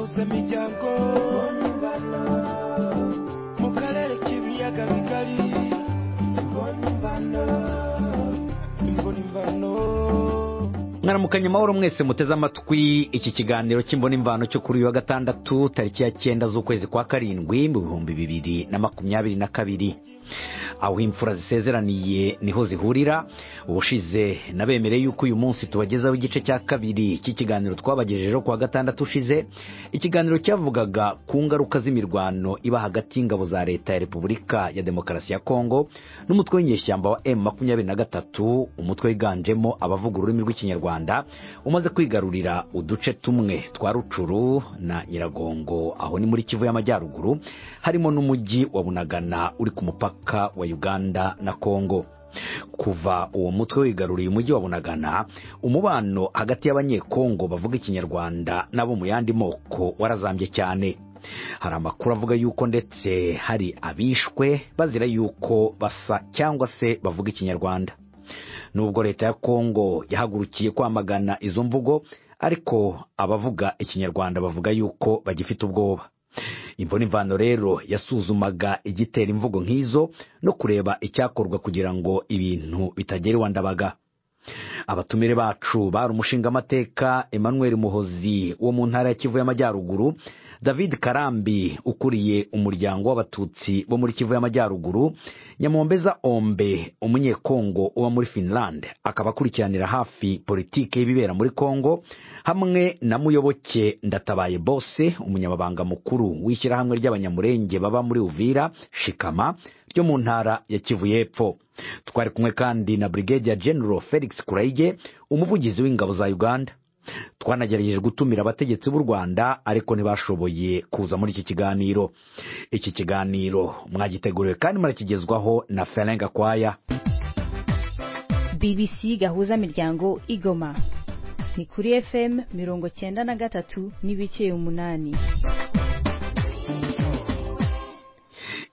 semiryango mu karere k'ibiyaga bigari imbona imvano mwaramukanye amahoro mwese muteze amatwi iki kiganiro cy'imbonimvano cyo kuri uyu wa gatandatu tariki ya cyenda z'ukwezi kwa karindwi mu bihumbi bibiri na makumyabiri na kabiri aho imfura zisezeraniye niho zihurira ubushize nabemereye yuko uyu munsi tubagezaho igice cya kabiri cy'ikiganiro twabagejejeho ku wa gatandatu ushize ikiganiro cyavugaga ku ngaruka z'imirwano iba hagati y'ingabo za leta ya repubulika ya demokarasi ya kongo n'umutwe w'inyeshyamba wa m makumyabiri na gatatu umutwe wiganjemo abavuga ururimi rw'ikinyarwanda umaze kwigarurira uduce tumwe twa rucuru na nyiragongo aho ni muri kivu y'amajyaruguru harimo n'umujyi wa bunagana uri ku mupaka mupaka wa Uganda na Kongo kuva uwo mutwe wigaruriye umujyi wa bunagana umubano hagati y'abanyekongo bavuga ikinyarwanda n'abo mu yandi moko warazambye cyane hari amakuru avuga yuko ndetse hari abishwe bazira yuko basa cyangwa se bavuga ikinyarwanda nubwo leta ya kongo yahagurukiye kwamagana izo mvugo ariko abavuga ikinyarwanda bavuga yuko bagifite ubwoba imvune imvano rero yasuzumaga igitera imvugo nk'izo no kureba icyakorwa kugira ngo ibintu bitagera iwandabaga abatumire bacu bari umushingamateka emmanuel muhozi wo mu ntara ya kivu y'amajyaruguru david karambi ukuriye umuryango w'abatutsi bo muri kivu y'amajyaruguru nyamombeza ombe umunyekongo uba muri finland akaba akurikiranira hafi politiki y'ibibera muri kongo hamwe na muyoboke ndatabaye bose umunyamabanga mukuru w'ishyirahamwe ry'abanyamurenge baba muri uvira shikama ryo mu ntara ya kivu y'epfo twari kumwe kandi na brigadier general felix kurayige umuvugizi w'ingabo za uganda twanagerageje gutumira abategetsi b'u rwanda ariko ntibashoboye kuza muri iki kiganiro iki kiganiro mwagiteguriwe kandi murakigezwaho na ferenga kwaya bbc gahuza miryango igoma ni kuri fm mirongo cyenda na gatatu n'ibice umunani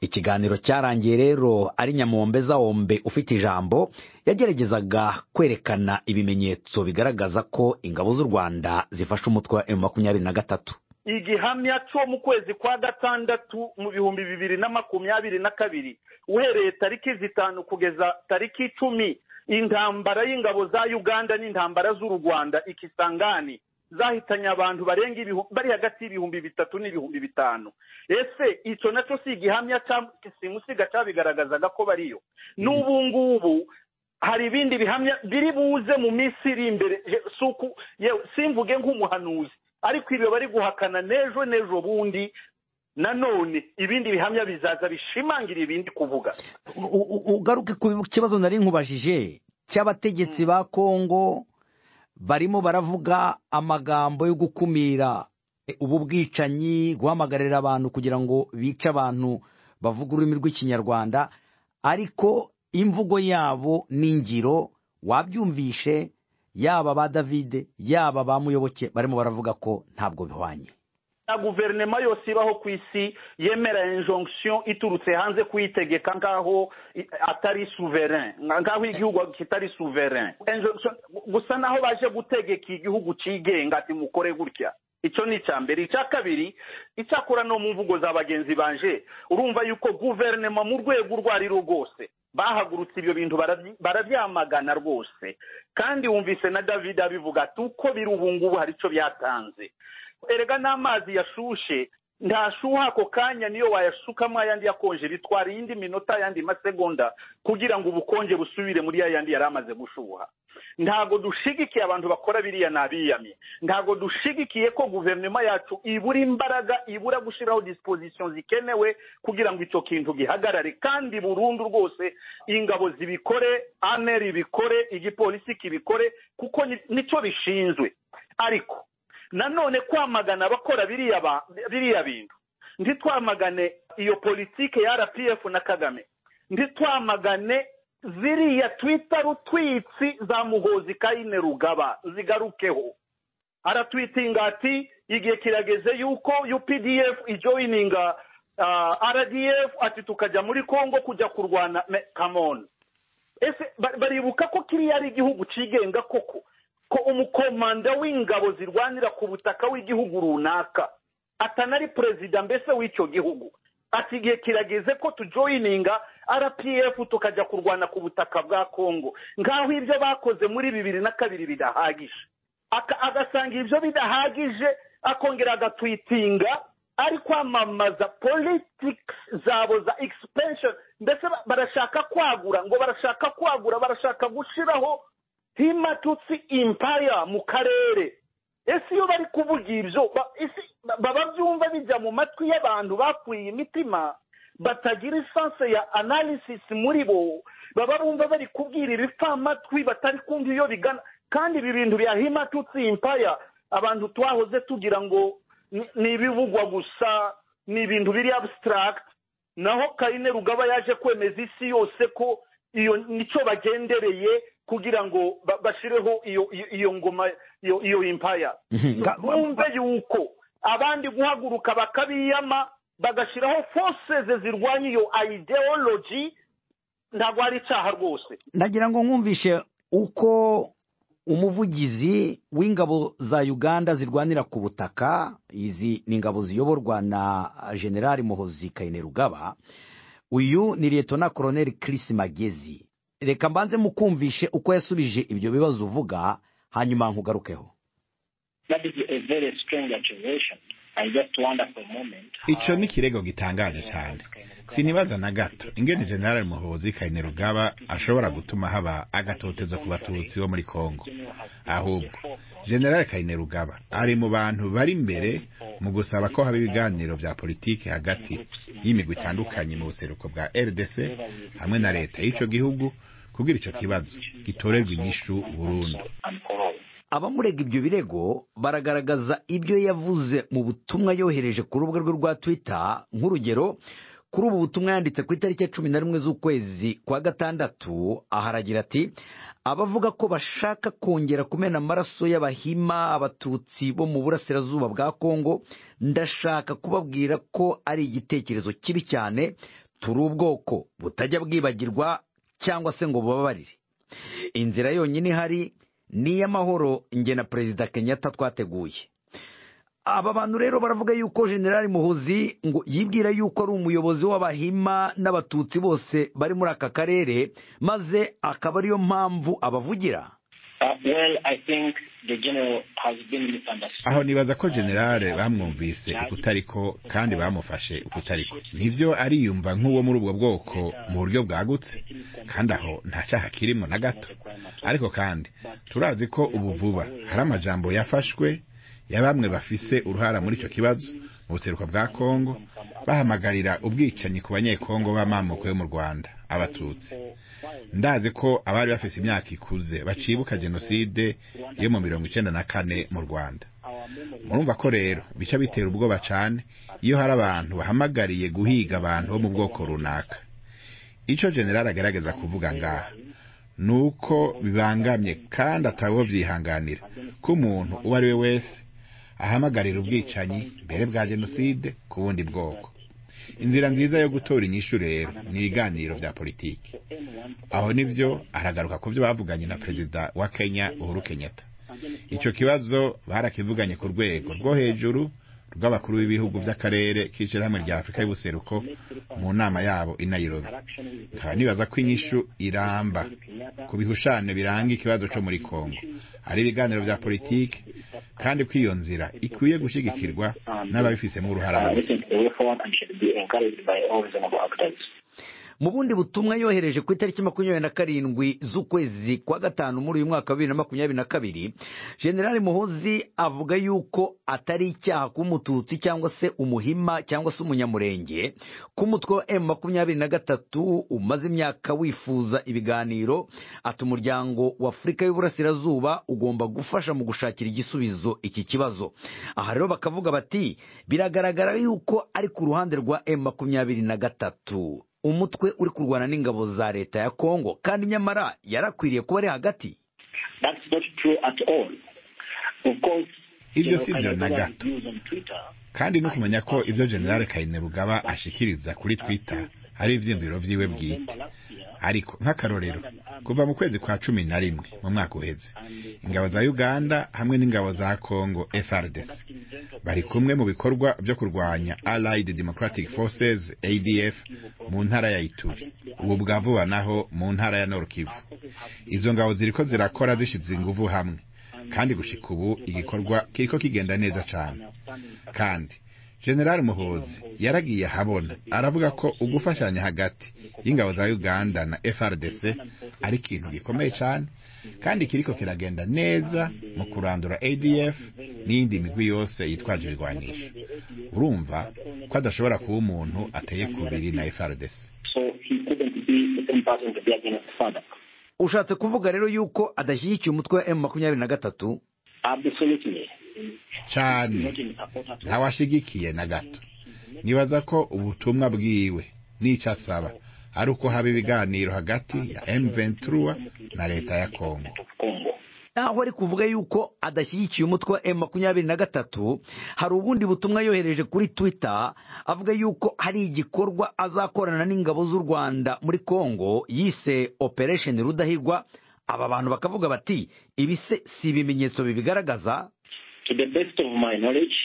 ikiganiro cyarangiye rero ari nyamombeza wombe ufite ijambo yageragezaga kwerekana ibimenyetso bigaragaza ko ingabo z'u rwanda zifashe umutwe wa emu makumyabiri na gatatu igihamya cyo mu kwezi kwa gatandatu mu bihumbi bibiri na makumyabiri na kabiri uhereye tariki zitanu kugeza tariki icumi intambara y'ingabo za uganda n'intambara z'u rwanda ikisangani zahitanye abantu barenga bari hagati y'ibihumbi bitatu n'ibihumbi bitanu ese icyo nacyo si igihamya simusiga cyabigaragazaga ko bariyo n'ubu ngubu hari ibindi bihamya biri buze mu minsi iri imbere simvuge nk'umuhanuzi ariko ibyo bari guhakana n'ejo n'ejo bundi nanone ibindi bihamya bizaza bishimangira ibindi kuvuga ugaruke ku kibazo nari nkubajije cy'abategetsi ba kongo barimo baravuga amagambo yo gukumira ubu bwicanyi guhamagarira abantu kugira ngo bice abantu bavuga ururimi rw'ikinyarwanda ariko imvugo yabo n'ingiro wabyumvishe yaba ba davide yaba ba muyoboke barimo baravuga ko ntabwo bihwanye na guverinoma yose ibaho ku isi yemera injonction iturutse hanze kuyitegeka nk'aho atari souverain nk'aho igihugu kitari souverain gusa naho baje gutegeka igihugu cyigenga ati mukore gutya icyo ni icya mbere icya kabiri icyakora no mu mvugo za bagenzi banje urumva yuko guverinoma mu rwego urwo ari rwo rwose bahagurutse ibyo bintu barabyamagana rwose kandi wumvise na david abivuga ati uko biri ubu ngubu hari icyo byatanze erega n'amazi yashushe ntashuha ako kanya niyo wayashukamo ayandi yakonje bitwara iyindi minota ayandi masegonda kugira ngo ubukonje busubire muri yayandi yari amaze gushuha ntago dushigikiye abantu bakora biriya n'abiyamye ntago dushigikiye ko guverinoma yacu ibura imbaraga ibura gushyiraho disipozisiyo zikenewe kugira ngo icyo kintu gihagarare kandi burundu rwose ingabo zibikore aneri ibikore igipolisi kibikore kuko nicyo bishinzwe ariko nanone kwamagana abakora biriya bintu ntitwamagane iyo politike ya rpf na kagame ntitwamagane ziriya twita rutwitsi za muhozi kayine rugaba zigarukeho aratwitinga ati igihe kirageze yuko updf ijoyininga rdf ati tukajya muri congo kujya kurwana kamoni ese baribuka ko kiriya ari igihugu cyigenga koko ko umukomanda w'ingabo zirwanira ku butaka w'igihugu runaka atanari perezida mbese w'icyo gihugu ati igihe kirageze ko tujoyininga rpf tukajya kurwana ku butaka bwa kongo nk'aho ibyo bakoze muri bibiri na kabiri bidahagije Aka- agasanga ibyo bidahagije akongera agatwitinga ari kwamamaza politics zabo za expansion mbese ba- barashaka kwagura ngo barashaka kwagura barashaka gushyiraho himatutsi impaya mu karere ese iyo bari kuvuga ibyo ba- ese ba- baba byumva bijya mu matwi y'abantu bapfuye imitima batagira isanse ya analysis muri bo baba bumva bari kubwira ibipfamatwi batari kumva iyo bigana kandi ibi bintu bya himatutsi impaya abantu twahoze tugira ngo ni- ni ibivugwa gusa ni ibintu biri abstract naho karine rugaba yaje kwemeza isi yose ko iyo nicyo bagendereye kugira ngo ba- bashireho iyo iyo- iyo ngoma iyo iyo impaya Mhm. Ga- bumve yuko abandi guhaguruka bakabiyama bagashyiraho forces zirwanya iyo ideology ntabwo ari icyaha rwose ndagira ngo nkumvishe uko umuvugizi w'ingabo za uganda zirwanira ku butaka izi ni ingabo ziyoborwa na generali muhozi kainerugaba uyu ni liyetona koroneli Chris magezi reka mbanze mukumvishe uko yasubije ibyo bibazo uvuga hanyuma nkugarukeho That is a very strange accusation. I just wonder for a moment. icyo ni ikirego gitangaje cyane sinibaza na gato ingene general muhozi kainerugaba ashobora gutuma haba agatotezo ku batutsi bo muri kongo ahubwo general kainerugaba ari mu bantu bari imbere mu gusaba ko haba ibiganiro bya politiki hagati y'imigwi itandukanye mu buseruko bwa rdc hamwe na leta y'icyo gihugu kugira icyo kibazo gitorerwa inyishu burundu And for all. abamurega ibyo birego baragaragaza ibyo yavuze mu butumwa yohereje ku rubuga rwe rwa twitter nk'urugero kuri ubu butumwa yanditse ku itariki ya cumi na rimwe z'ukwezi kwa gatandatu aha aragira ati abavuga ko bashaka kongera kumena amaraso y'abahima abatutsi bo mu burasirazuba bwa kongo ndashaka kubabwira ko ari igitekerezo kibi cyane turi ubwoko butajya bwibagirwa cyangwa se ngo bubabarire inzira yonyine ihari ni iy'amahoro nge na perezida kenyatta twateguye aba bantu rero baravuga yuko generali muhuzi ngo yibwira yuko ari umuyobozi w'abahima n'abatutsi bose bari muri aka karere maze akaba ariyo mpamvu abavugira Uh, well, I think the general has been misunderstood. aho nibaza ko generale bamwumvise ukutariko kandi bamufashe ukutariko nibyo ariyumva nk'uwo muri ubwo bwoko mu buryo bwagutse kandi aho nta cyaha kirimo na gato ariko kandi turazi ko ubu vuba hari amajambo yafashwe ya bamwe bafise uruhara muri icyo kibazo mu buseruko bwa kongo bahamagarira ubwicanyi ku banyekongo b'amamoko yo mu rwanda abatutsi ndazi ko abari bafise imyaka ikuze bacibuka jenoside yo mu mirongo icenda na kane mu rwanda murumva ko rero bica bitera ubwoba cyane iyo hari abantu bahamagariye guhiga abantu bo mu bwoko runaka icyo generali agaragaza kuvuga ngaha ni uko bibangamye kandi atabo byihanganira ko umuntu uwo ari we wese ahamagarira ubwicanyi mbere bwa jenoside ku bundi bwoko inzira nziza yo gutora inyishu rero ni ibiganiro bya politiki aho nibyo aragaruka ku byo bavuganye na perezida wa kenya uhuru kenyatta icyo kibazo barakivuganye ku rwego rwo hejuru rw'abakuru b'ibihugu by'akarere k'ishyirahamwe rya afurika y'ubuseruko mu nama yabo i nairobi nkaba nibaza ko inyishu iramba ku bihushano biranga ikibazo cyo muri kongo hari ibiganiro bya politiki kandi ko iyo nzira ikwiye gushyigikirwa n'ababifisemo uruhara Uh, this bose is the way forward and should be encouraged by all reasonable actors. mu bundi butumwa yohereje ku itariki makumyabiri na karindwi z'ukwezi kwa gatanu muri uyu mwaka wa bibiri na makumyabiri na kabiri generali muhozi avuga yuko atari icyaha kuba umututsi cyangwa se umuhima cyangwa se umunyamurenge ko umutwe wa emu makumyabiri na gatatu umaze imyaka wifuza ibiganiro ati umuryango wa afurika y'uburasirazuba ugomba gufasha mu gushakira igisubizo iki kibazo aha rero bakavuga bati biragaragara yuko ari ku ruhande rwa emu makumyabiri na gatatu umutwe uri kurwana n'ingabo za leta ya kongo kandi nyamara yarakwiriye kuba ari hagati That's not true at all. Of course, Ibyo General si byo na Kayitare gato. views on Twitter kandi no kumenya ko ibyo generale kainerugaba ashikiriza kuri twita ari ibyiyumviro byiwe bwite ariko nk'akarorero kuva mu kwezi kwa cumi na rimwe mu mwaka uheze ingabo za uganda hamwe n'ingabo za congo frdc bari kumwe mu bikorwa byo kurwanya allied democratic forces adf mu ntara ya ituri ubu bwa vuba naho mu ntara ya norkivu izo ngabo ziriko zirakora zishize inguvu hamwe kandi gushika ubu igikorwa kiriko kigenda neza cyane kandi general muhozi yaragiye ahabona aravuga ko ugufashanya hagati y'ingabo za uganda na frdc ari ikintu gikomeye cyane kandi kiriko kiragenda neza mu kurandura adf n'iyindi migwi yose yitwaje ibigwanisho urumva ko adashobora kuba umuntu ateye kubiri na frdc So he couldn't be the same person to be against FADC. ushatse kuvuga rero yuko adashyigikiye umutwe wa emu makumyabiri na gatatu Absolutely. cyane Not in support at all. ntawashigikiye na gato nibaza ko ubutumwa bwiwe n'icyo asaba ari uko haba ibiganiro hagati ya M23 na leta ya Kongo Of Congo. naho ari kuvuga yuko adashyigikiye umutwe wa emu makumyabiri na gatatu hari ubundi butumwa yohereje kuri twitter avuga yuko hari igikorwa azakorana n'ingabo z'u rwanda muri congo yise operation rudahigwa aba bantu bakavuga bati ibi se si ibimenyetso bibigaragaza To the best of my knowledge,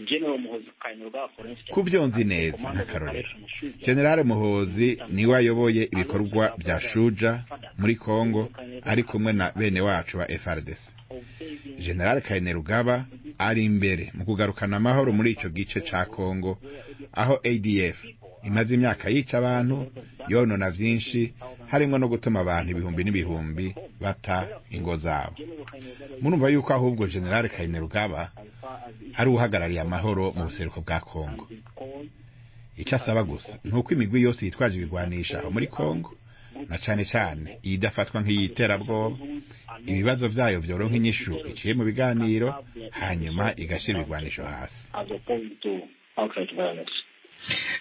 General Muhoozi Kainerugaba, for instance, ku byo nzi neza commanded nk'akarorero operation Shuja. generale muhozi niwe ayoboye ibikorwa bya shuja muri congo ari kumwe na bene wacu ba frdc generale kainerugaba ari imbere mu kugarukana amahoro muri icyo gice cya congo aho adf imaze imyaka yica abantu yonona byinshi harimo no gutuma abantu ibihumbi n'ibihumbi bata ingo zabo murumva yuko ahubwo generale kainerugaba ari uhagarariye amahoro mu buseruko bwa congo icyo asaba gusa ni uko imigwi yose yitwaje ibigwanisha aho muri congo na cyane cyane iyi idafatwa nk'iy'iterabwoba ibibazo byayo byoronka inyishu iciye mu biganiro hanyuma igashyira ibigwanisho hasi as opposed to outright violence.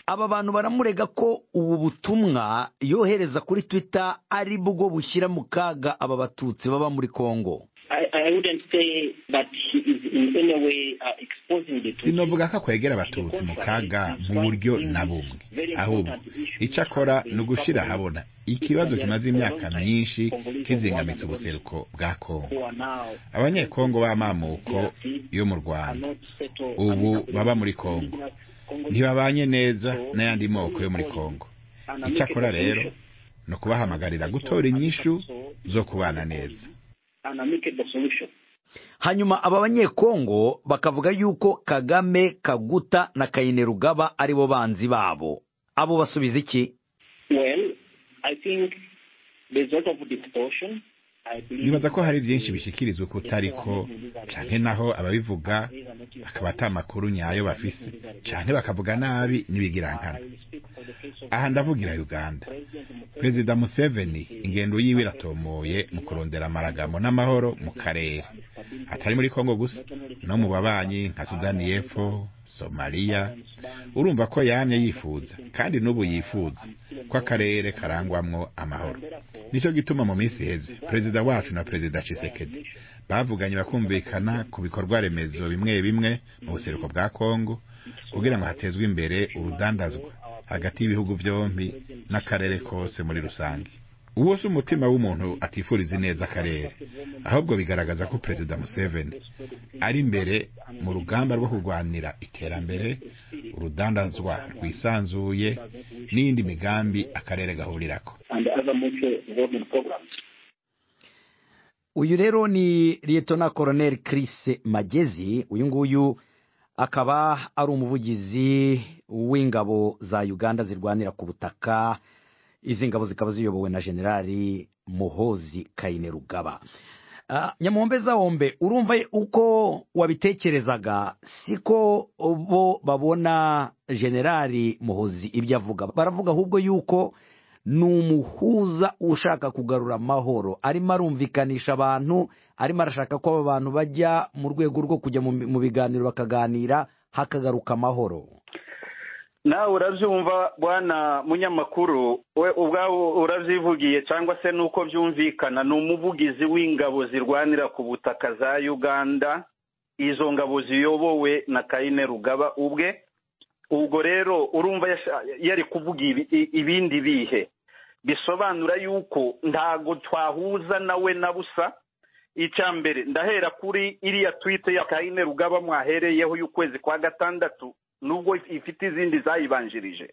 aba bantu baramurega ko ubu butumwa yohereza kuri twitter ari bwo bushyira mu kaga aba batutsi baba muri congo I, I wouldn't say that he is in any way uh, exposing the sinovuga ko akwegera abatutsi mu kaga mu buryo na bumwe ahubwo icyo akora ni ugushyira ahabona ikibazo kimaze imyaka myinshi kizingamitse ubuseruko bwa kongo who are now abanyekongo b'amamuko yo mu are rwanda not settled. ubu and- baba muri kongo ntibabanye neza n'ayandi moko yo muri kongo icyakora rero ni ukubahamagarira gutora inyishu zo kubana neza An amicable solution. hanyuma aba banyekongo bakavuga yuko kagame kaguta na kayinerugaba ari bo banzi babo abo basubiza iki Well, I think there's a lot of distortion. I believe nibaza ko hari byinshi bishyikirizwa kutari ko cyane naho ababivuga akaba ata makuru nyayo bafise cyane bakavuga nabi n'ibigirankana aha ndavugira uganda perezida museveni ingendo yiwe iratomoye mu kurondera amaragamo n'amahoro mu karere atari muri kongo gusa no mu babanyi nka sudani y'epfo somaliya urumva ko yamye yifuza kandi n'ubu yifuza ko akarere karangwamwo amahoro nicyo gituma mu minsi iheze perezida wacu na perezida cisekedi bavuganye bakumvikana ku bikorwa remezo bimwe bimwe mu buseruko bwa kongo kugira ngo hatezwe imbere urudandazwa hagati y'ibihugu byombi n'akarere kose muri rusange uwo si umutima w'umuntu atifuriza ineza akarere ahubwo bigaragaza ko perezida museveni ari imbere mu rugamba rwo kurwanira iterambere urudandazwa rwisanzuye n'iyindi migambi akarere gahurirako and other mutual development programs. uyu rero ni liyetona koroneri kirisi magezi uyu nguyu akaba ari umuvugizi w'ingabo za uganda zirwanira ku butaka izi ngabo zikaba ziyobowe na generali muhozi kayinerugaba Ah, nyamwombe zawombe urumva uko wabitekerezaga siko bo babona generali muhozi ibyo avuga baravuga ahubwo yuko ni umuhuza ushaka kugarura amahoro arimo arumvikanisha abantu arimo arashaka ko aba bantu bajya mu rwego rwo kujya mu mu biganiro bakaganira hakagaruka amahoro nawe urabyumva bwana munyamakuru we ubwawe urabyivugiye cyangwa se nuko byumvikana ni umuvugizi w'ingabo zirwanira ku butaka za uganda izo ngabo ziyobowe na kayine rugaba ubwe ubwo rero urumva yasha- yari kuvuga ibi- i- ibindi bihe bisobanura yuko ntago twahuza nawe na busa icya mbere ndahera kuri iriya twite ya kayine rugaba mwahereyeho y'ukwezi kwa gatandatu nubwo ifite izindi zayibanjirije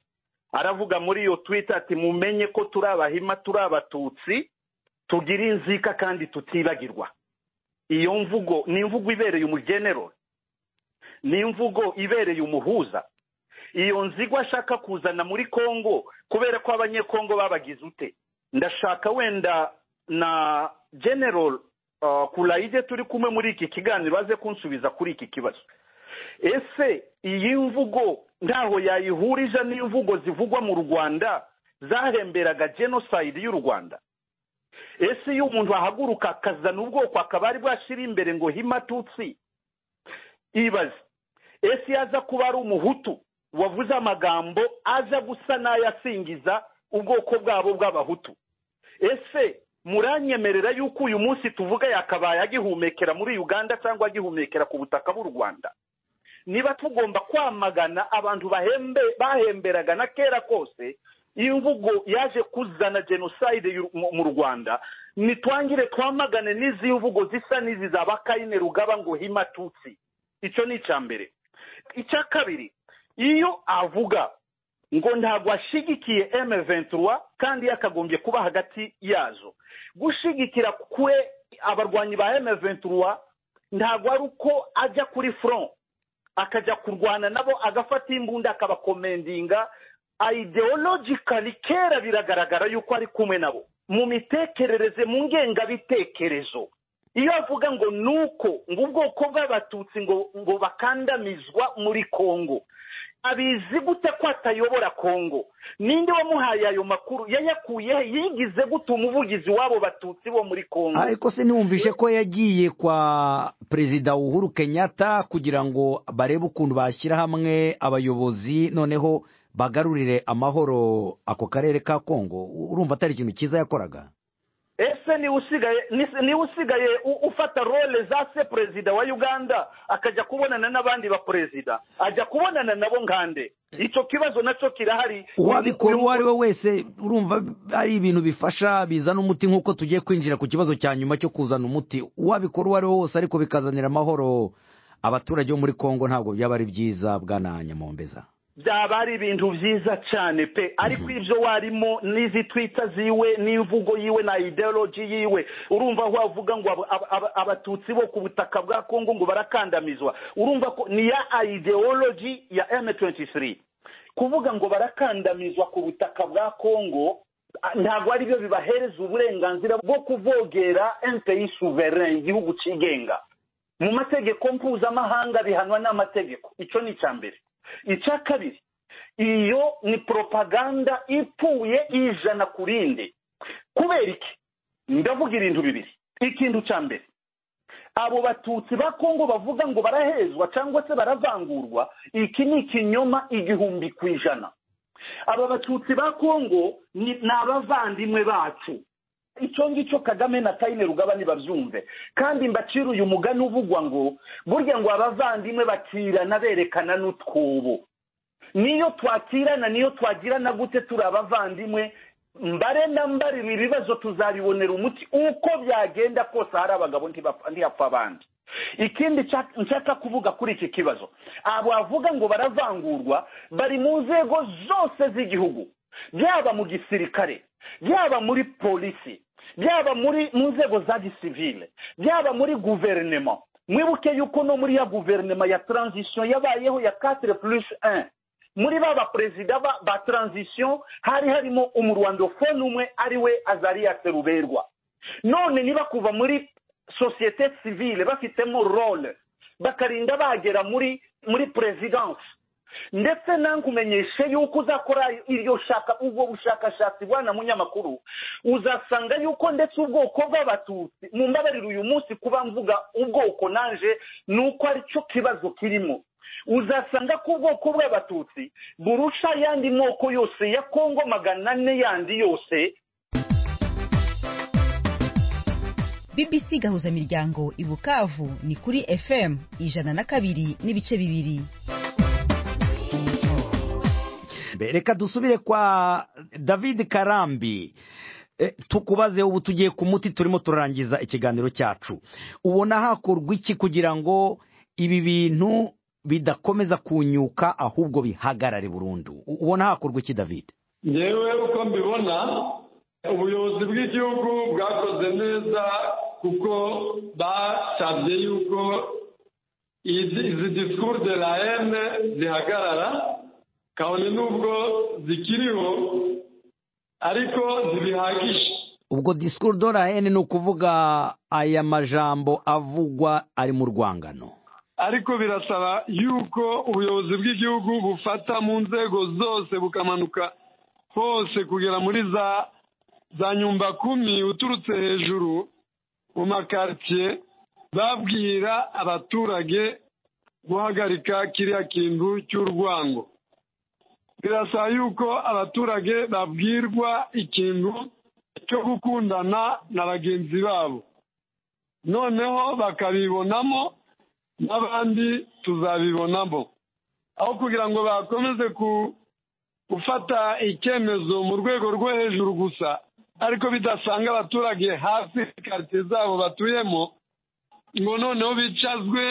aravuga muri iyo twite ati mumenye ko turi abahima turi abatutsi tugira inzika kandi tutibagirwa iyo mvugo ni imvugo ibereye umugenero ni imvugo ibereye umuhuza iyo nzigo ashaka kuzana muri kongo kubera ko abanyekongo babagize ute ndashaka wenda na general uh, kurayide turi kumwe muri iki kiganiro aze kunsubiza kuri iki kibazo ese iyi mvugo ntaho yayihurije n'imvugo zivugwa mu rwanda zahemberaga genocide y'u rwanda ese iyo umuntu ahaguruka akazana ubwoko akaba ari bwashyira imbere ngo himatutsi ibaze ese iyo aza kuba ari umuhutu wavuze amagambo aza gusa n'ayasingiza ubwoko bwabo bw'abahutu ese muranyemerera yuko uyu munsi tuvuga yakabaye agihumekera muri uganda cyangwa agihumekera ku butaka bw'u rwanda niba tugomba kwamagana abantu bahembe bahemberaga na kera kose imvugo yaje kuzana jenoside y'u- mu- mu rwanda nitwangire twamagane n'izi mvugo zisa n'izi za bakayine rugaba ngo himatutsi icyo ni icya mbere icya kabiri iyo avuga ngo ntabwo ashyigikiye M23 kandi yakagombye kuba hagati yazo gushyigikira kwe abarwanyi ba M23 ntabwo ari uko ajya kuri front akajya kurwana nabo agafata imbunda akabakomendinga ideologically kera biragaragara yuko ari kumwe nabo mu mitekerereze mu ngengabitekerezo iyo avuga ngo nuko ngo ubwoko bw'abatutsi ngo ngo bakandamizwa muri kongo abizi gute ko atayobora kongo ninde wamuhaye ayo makuru yayakuye he? yigize gute umuvugizi w'abo batutsi bo muri kongo ariko se ntiwumvishe ko yagiye kwa perezida uhuru kenyatta kugira ngo barebe ukuntu bashyira hamwe abayobozi noneho bagarurire amahoro ako karere ka kongo urumva atari ikintu cyiza yakoraga ese niwe usigaye ni- niwe usigaye u- ufata role za se perezida wa uganda akajya kubonana n'abandi baperezida ajya kubonana nabo nkande icyo kibazo nacyo kirahari uwabikora uwo ari we wese urumva ari ibintu bifasha bizana umuti nk'uko tugiye kwinjira ku kibazo cya nyuma cyo kuzana umuti uwabikora uwo ari we wose ariko bikazanira amahoro abaturage bo muri kongo ntabwo byaba ari byiza bwana nyamombeza byaba ari ibintu byiza cyane pe ariko ibyo warimo n'izi twita ziwe n'imvugo yiwe na ideology yiwe urumva aho wavuga ngo aba- aba- aba- abatutsi bo ku butaka bwa kongo ngo barakandamizwa urumva ko ni ya ideology ya m23 kuvuga ngo barakandamizwa ku butaka bwa kongo a- ntabwo ari byo bibahereza uburenganzira bwo kuvogera npi souverain igihugu cyigenga mu mategeko mpuzamahanga bihanwa n'amategeko icyo ni icya mbere icya kabiri iyo ni propaganda ipfuye ijana ku rindi kubera iki ndavuga ibintu bibiri ikintu cya mbere abo batutsi ba kongo bavuga ngo barahezwa cyangwa se baravangurwa iki ni ikinyoma igihumbi ku ijana aba batutsi ba kongo ni ni abavandimwe bacu icyo ngicyo kagame na kayine rugaba ntibabyumve kandi mbacira uyu mugani uvugwa ngo burya ngo abavandimwe bakirana berekana n'utwobo niyo twakirana niyo twagirana gute turi abavandimwe mbare na mbare ibi bibazo tuzabibonera umuti uko byagenda kose hari abagabo ntibapfa- ntihapfa abandi ikindi cya- nshaka kuvuga kuri iki kibazo abo bavuga ngo baravangurwa bari mu nzego zose z'igihugu byaba mu gisirikare byaba muri polisi byaba muri mu nzego za gisivile byaba muri guverinema mwibuke yuko no muri ya guverinema ya transition yabayeho ya 4 plus 1 muri ba baperezida ba, ba transition hari harimo umurwandofone umwe ari we azariya seruberwa none niba kuva muri sosiyete sivile bafitemo role bakarinda bagera muri muri perezidansi ndetse nankumenyeshe yuko uzakora iryo shaka ubwo bushakashatsi bwana munyamakuru uzasanga yuko ndetse ubwoko bw'abatutsi mu mbabariro uyu munsi kuba mvuga ubwoko nanje ni uko aricyo kibazo kirimo uzasanga ko ubwoko bw'abatutsi burusha ayandi moko yose ya kongo magana ane yandi yose bbc gahuzamiryango i bukavu ni kuri fm ijana na kabiri n'ibice bibiri karambe reka dusubire kwa david karambi Eh, tukubaze ubu tugiye ku muti turimo turarangiza ikiganiro cyacu ubona hakorwa iki kugira ngo ibi bintu bidakomeza kunyuka ahubwo bihagarare burundu U- ubona hakorwa iki david yewe uko mbibona ubuyobozi bw'igihugu bwakoze neza kuko basabye yuko izi izi disikuru de la hene zihagarara kabone n'ubwo zikiriho ariko ntibihagije ubwo discours de la haine ni ukuvuga aya majambo avugwa ari mu rwangano ariko birasaba yuko ubuyobozi bw'igihugu bufata mu nzego zose bukamanuka hose kugera muri za za nyumbakumi uturutse hejuru mu makaritsiye babwira abaturage guhagarika kiriya kintu cy'urwango birasaba yuko abaturage babwirwa ikintu cyo gukundana na bagenzi babo noneho bakabibonamo n'abandi tuzabibonamo aho kugira ngo bakomeze ku- gufata icyemezo mu rwego rwo hejuru gusa ariko bidasanga abaturage hafi karitsiye zabo batuyemo ngo noneho bicazwe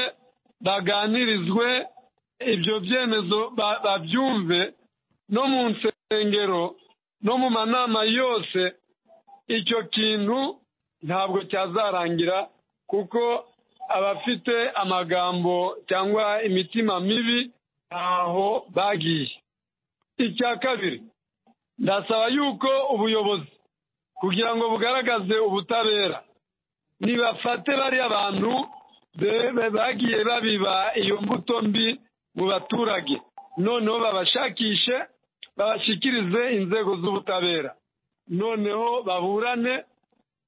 baganirizwe ibyo byemezo ba- babyumve no mu nsengero no mu manama yose icyo kintu ntabwo cyazarangira kuko abafite amagambo cyangwa imitima mibi ntaho bagiye icya kabiri ndasaba yuko ubuyobozi kugira ngo bugaragaze ubutabera nibafate bariya bantu be- be- bagiye babiba iyo mbuto mbi mu baturage noneho babashakishe babashyikirize inzego z'ubutabera noneho baburane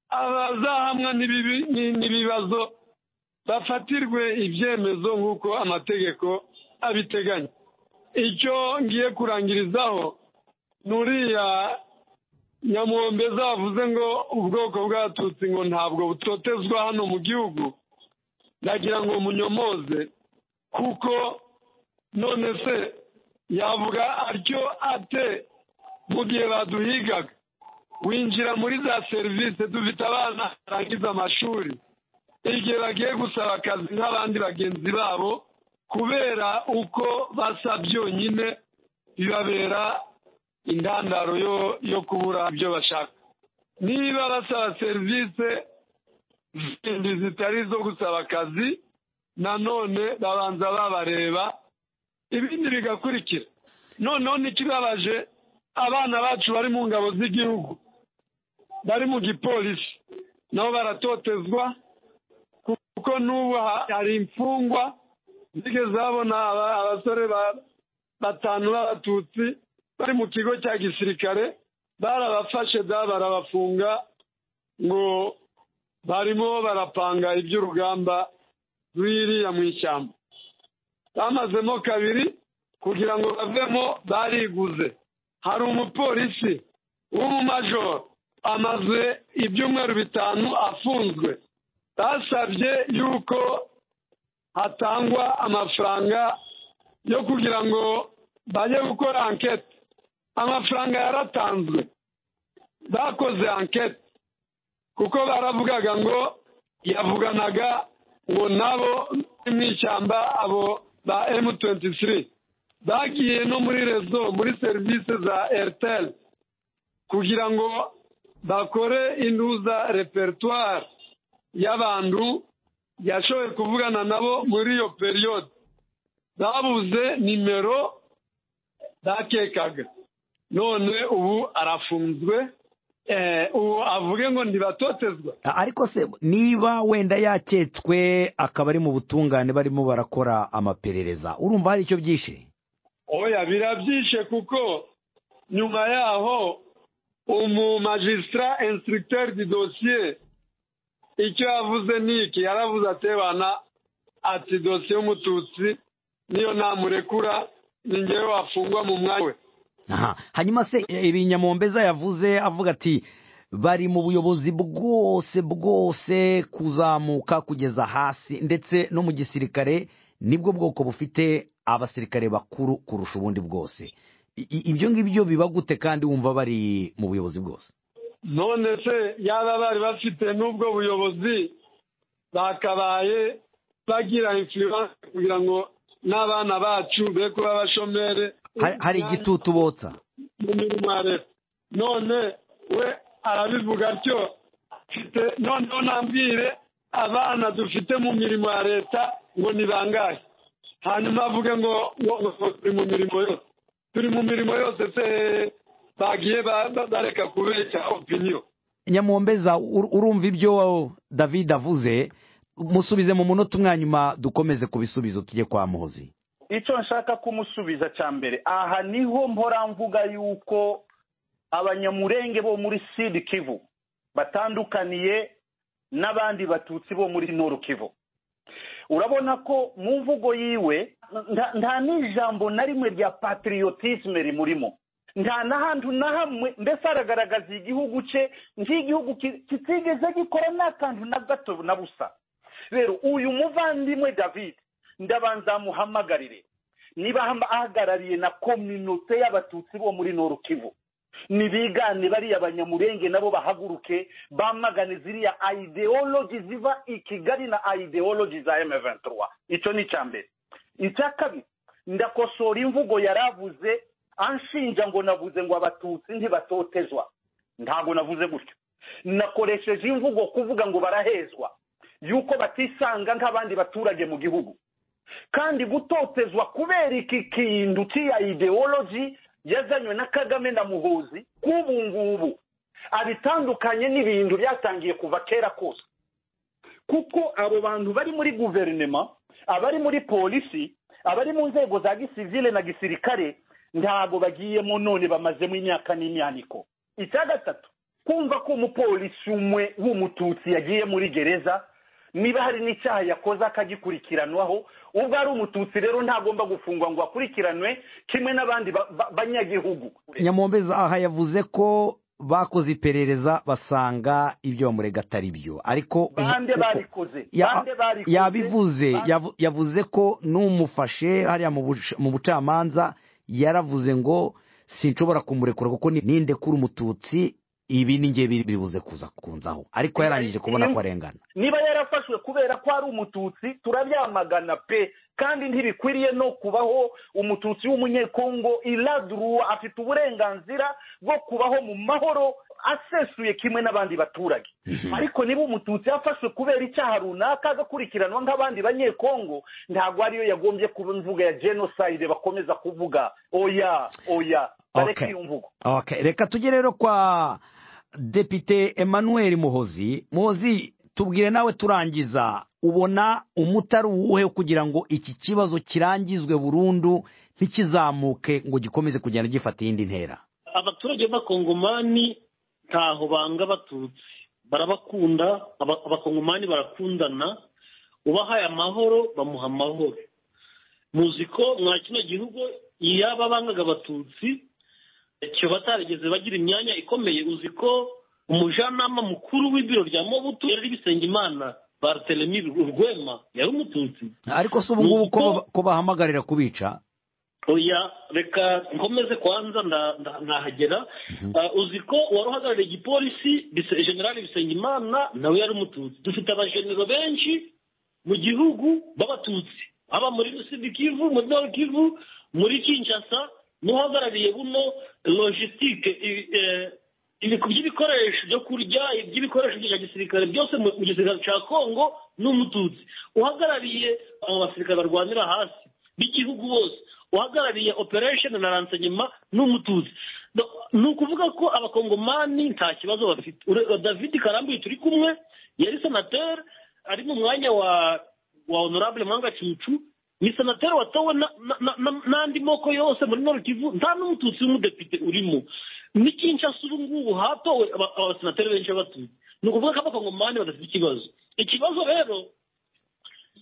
abazahamwa n'ibibi- ni- n'ibibazo bafatirwe ibyemezo nk'uko amategeko abiteganya icyo ngiye kurangirizaho ni uriya nyamwombe zavuze ngo ubwoko bw'abatutsi ngo ntabwo butotezwa hano mu gihugu ndagira ngo munyomoze kuko none se yavuga atyo ate mu gihe baduhigaga winjira muri za serivisi dufite abana barangiza amashuri igihe bagiye gusaba akazi nk'abandi bagenzi babo kubera uko basa byonyine bibabera indandaro yo yo kubura ibyo bashaka niba basaba serivisi zindi zitari izo gusaba akazi nanone babanza babareba ibindi bigakurikira noneho n'ikibabaje abana bacu bari mu ngabo z'igihugu bari mu gipolisi nabo baratotezwa kuko n'ubu ha- hari imfungwa zigeze babona aba- abasore ba- batanu b'abatutsi bari mu kigo cya gisirikare barabafashe da barabafunga ngo barimo barapanga iby'urugamba rw'iriya mu ishyamba bamazemo kabiri kugira ngo bavemo bariguze hari umupolisi w'umumajoro amaze ibyumweru bitanu afunzwe basabye yuko hatangwa amafaranga yo kugira ngo bajye gukora ankete amafaranga yaratanzwe bakoze ankete kuko baravugaga ngo yavuganaga ngo nabo bari mu ishyamba abo ba M23 bagiye no muri rezo muri serivisi za Airtel kugira ngo bakore intuza repertoire y'abantu yashoboye kuvugana nabo muri iyo periyode babuze nimero bakekaga none ubu arafunzwe eh, ubu avuge ngo ntibatotezwa A- ariko se niba wenda yaketswe akaba ari mu butungane barimo barakora amaperereza urumva hari icyo byishe oya birabyishe kuko nyuma yaho umumajisitara instructeur di dosiye icyo yavuze ni iki yaravuze atebana ati dosiye y'umututsi niyo namurekura ni ngewe wafungwa mu mwanya we aha hanyuma se e, ibi nyamombeza yavuze avuga ati bari mu buyobozi bwose bwose kuzamuka kugeza hasi ndetse no mu gisirikare nibwo bwoko bufite abasirikare bakuru kurusha ubundi bwose i- ibyo ngibyo biba gute kandi wumva bari mu buyobozi bwose none se yaba bari bafite n'ubwo buyobozi bakabaye bagira influence kugira ngo n'abana bacu be kuba abashomeri Hari- hari igitutu botsa mu mirimo ya leta none we arabivuga atyo afite noneho nambwire abana dufite mu mirimo ya leta ngo ni bangahe hanyuma avuge ngo ngo ngo turi mu mirimo yose turi mu mirimo yose se bagiye ba- ba- bareka kubeshya opiniyo nyamuhombeza ur- urumva ibyo david avuze musubize mu munota umwanyuma dukomeze ku bisubizo tujye kwa muhozi icyo nshaka kumusubiza cya mbere aha niho mpora mvuga yuko abanyamurenge bo muri sidi kivu batandukaniye n'abandi batutsi bo muri noru kivu urabona ko mu mvugo yiwe nta- nta n'ijambo na rimwe rya patiriyotisme rimurimo nta na hantu na hamwe mbese aragaragaza igihugu cye nk'igihugu ki- kitigeze gikora n'akantu na gato na busa rero uyu muvandimwe david ndabanza muhamagarire niba hama- ahagarariye na kominote y'abatutsi bo muri noru kivu nibigane bariya banyamurenge nabo bahaguruke bamagane ziriya ideologi ziva i kigali na ideologi za m23 icyo ni icya mbere icya kabiri ndakosora imvugo yaravuze anshinja ngo navuze ngo abatutsi ntibatotezwa ntabwo navuze gutyo nakoresheje imvugo kuvuga ngo barahezwa yuko batisanga nk'abandi baturage mu gihugu kandi gutotezwa kubera iki kintu cy'iya ideology yazanywe na kagame na muhuzi k'ubu ngubu abitandukanye n'ibintu byatangiye kuva kera kose kuko abo bantu bari muri guverinema abari muri polisi abari mu nzego za gisivile na gisirikare ntabwo bagiyemo none bamazemo imyaka n'imyaniko icya gatatu kumva ko umupolisi umwe w'umututsi yagiye muri gereza niba hari n'icyaha yakoze akagikurikiranwaho ubwo ari umututsi rero ntagomba gufungwa ngo akurikiranwe kimwe n'abandi ba- ba- banyagihugu nyamuhombeza aha yavuze ko bakoze iperereza basanga ibyo bamurega atari byo ariko bande uko- barikoze ya- bande barikoze yabivuze Bande- yavu- yavuze ko n'umufashe hariya mu buca- mu bucamanza yaravuze ngo sinshobora kumurekura kuko ni- nindekura umututsi ibi ni ngiye biribuze kuza kunzaho ariko yarangije kubona ko arengana niba yarafashwe kubera ko ari umututsi turabyamagana pe kandi ntibikwiriye no kubaho umututsi w'umunyekongo iradurua afite uburenganzira bwo kubaho mu mahoro asesuye kimwe n'abandi baturage ariko niba umututsi yafashwe kubera icyaha runaka agakurikiranwa nk'abandi banyekongo ntabwo ariyo yagombye kuba imvugo ya jenoside bakomeza kuvuga oya oya bareke Okay. iyo mvugo Okay, reka tujye rero kwa depite emmanuel muhozi muhozi tubwire nawe turangiza ubona umutari uwuhe kugira ngo iki kibazo kirangizwe burundu ntikizamuke ngo gikomeze kugenda gifata iyindi ntera abaturage b'abakongomani ntaho banga abatutsi barabakunda aba- abakongomani barakundana ubahaye amahoro bamuha amahoro muzi ko mwa kino gihugu yaba bangaga abatutsi icyo batarigeze bagira imyanya ikomeye uzi ko umujyanama mukuru w'ibiro rya mobutu yari bisengimana bartelemi urwema yari umututsi ariko si ubungubu ko Nuko- ba- ko bahamagarira kubica oya reka nkomeze kwanza nda- nda- ndahagera Ah, uzi ko wari uhagarariye igipolisi bise- generali bisengimana nawe yari umututsi dufite abajenero benshi mu gihugu b'abatutsi aba muri sud kivu muri nord kivu muri kinshasa n'uhagarariye buno logisitike by'ibikoresho byo kurya iby'ibikoresho bya gisirikare byose mu mu gisirikare cya kongo ni umututsi uhagarariye abo basirikare barwanira hasi b'igihugu bose uhagarariye operation na ransanyema ni umututsi Do- ni ukuvuga ko abakongomani nta kibazo bafite Ure- david karambuye turi kumwe yari senateri ari mu mwanya wa wa honorable mwanga cucu ni senateri watowe na- na- na- na- n'andi moko yose muri nord kivu nta n'umututsi w'umudepite urimo ni kinshasa ubu ngubu hatowe aba- abasenateri benshi b'abatutsi ni ukuvuga ko abakongomani badafite ikibazo ikibazo rero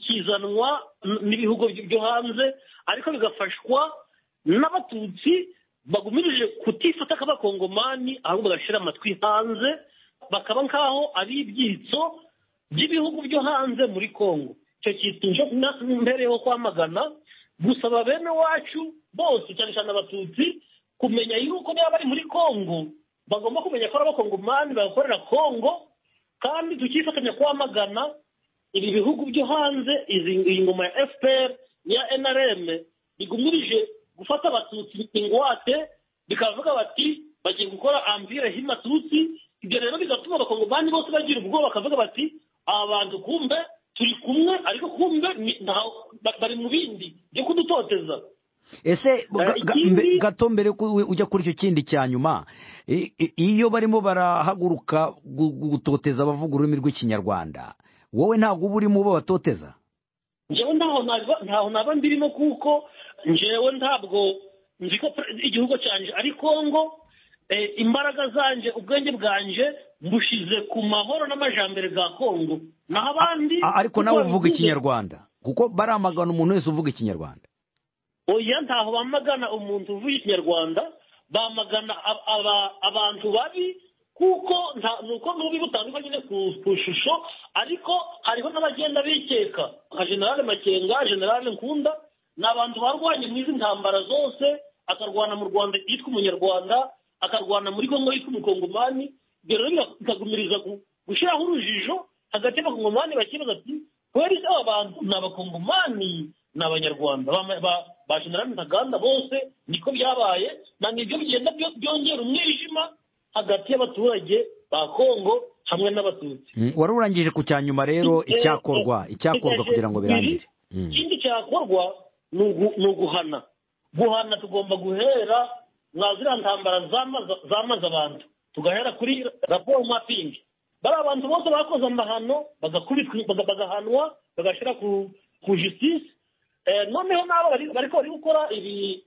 kizanwa n- n'ibihugu by- byo hanze ariko bigafashwa n'abatutsi bagumirije kutifata k'abakongomani ahubwo bagashyira amatwi hanze bakaba nk'aho ari ibyitso by'ibihugu byo hanze muri kongo icyo kitunje mbereyeho kwamagana gusaba bene wacu bose cyane cyane abatutsi kumenya yuko niba bari muri kongo bagomba kumenya ko ari abakongomani bakorera kongo kandi tukifatanya kwamagana ibi bihugu byo hanze izi- iyi ngoma ya fpr n'iya nrm bigumirije gufata abatutsi ingwate bikavuga bati bagiye gukora amvire h'imatutsi ibyo rero bigatuma abakongomani bose bagira ubwoba bakavuga bati aba bantu kumbe turi kumwe ariko kumbe ni- nta- ba- bari mu bindi byo kudutoteza ese ga- ga- ikindi- mbe- gato mbere ko we- ujya kuri icyo kindi cya nyuma i- i- iyo barimo barahaguruka gu- gu- gutoteza abavuga ururimi rw'ikinyarwanda wowe ntabwo uba urimo ubatoteza njyewe ntaho naba ntaho naba ndirimo kuko njyewe ntabwo nzi ko pre- igihugu cyanjye ari kongo eh, imbaraga zanjye ubwenge bwanjye mbushize ku mahoro n'amajambere bwa kongo naho abandi A- ariko nawe uko uvuga babivuze, ikinyarwanda kuko baramagana umuntu wese uvuga ikinyarwanda oya ntaho bamagana umuntu uvuye ikinyarwanda bamagana ab- aba- abantu babi kuko nta- ni uko n'ububi butandukanye nyine ku ku ishusho ariko hariho n'abagenda bikeka nka generale makenga generale nkunda ni abantu barwanye mu izi ntambara zose akarwana mu rwanda yitwa umunyarwanda akarwana muri congo yitwa umukongomani ibyo rero biga- bikagumiriza gu- gushyiraho urujijo hagati y'abakongomani bakibaza ati kweri se aba bantu ni abakongomani ni abanyarwanda Ba- ba- ba generale ntaganda bose niko byabaye na nibyo bigenda byo- byongera umwijima hagati y'abaturage ba kongo hamwe n'abatutsi Mm, wari urangije ku cya nyuma rero icyakorwa icyakorwa kugira ngo birangire Mm. ikindi cyakorwa ni ugu- ni uguhana guhana tugomba guhera mwa ziriya ntambara zamaza zamaze abantu tugahera kuri raporo mapingi bariya bantu bose bakoze amahano bagakubitwa baga- bagahanwa bagashyira ku ku justice Eh, noneho n'abo bari- bariko bari gukora ibi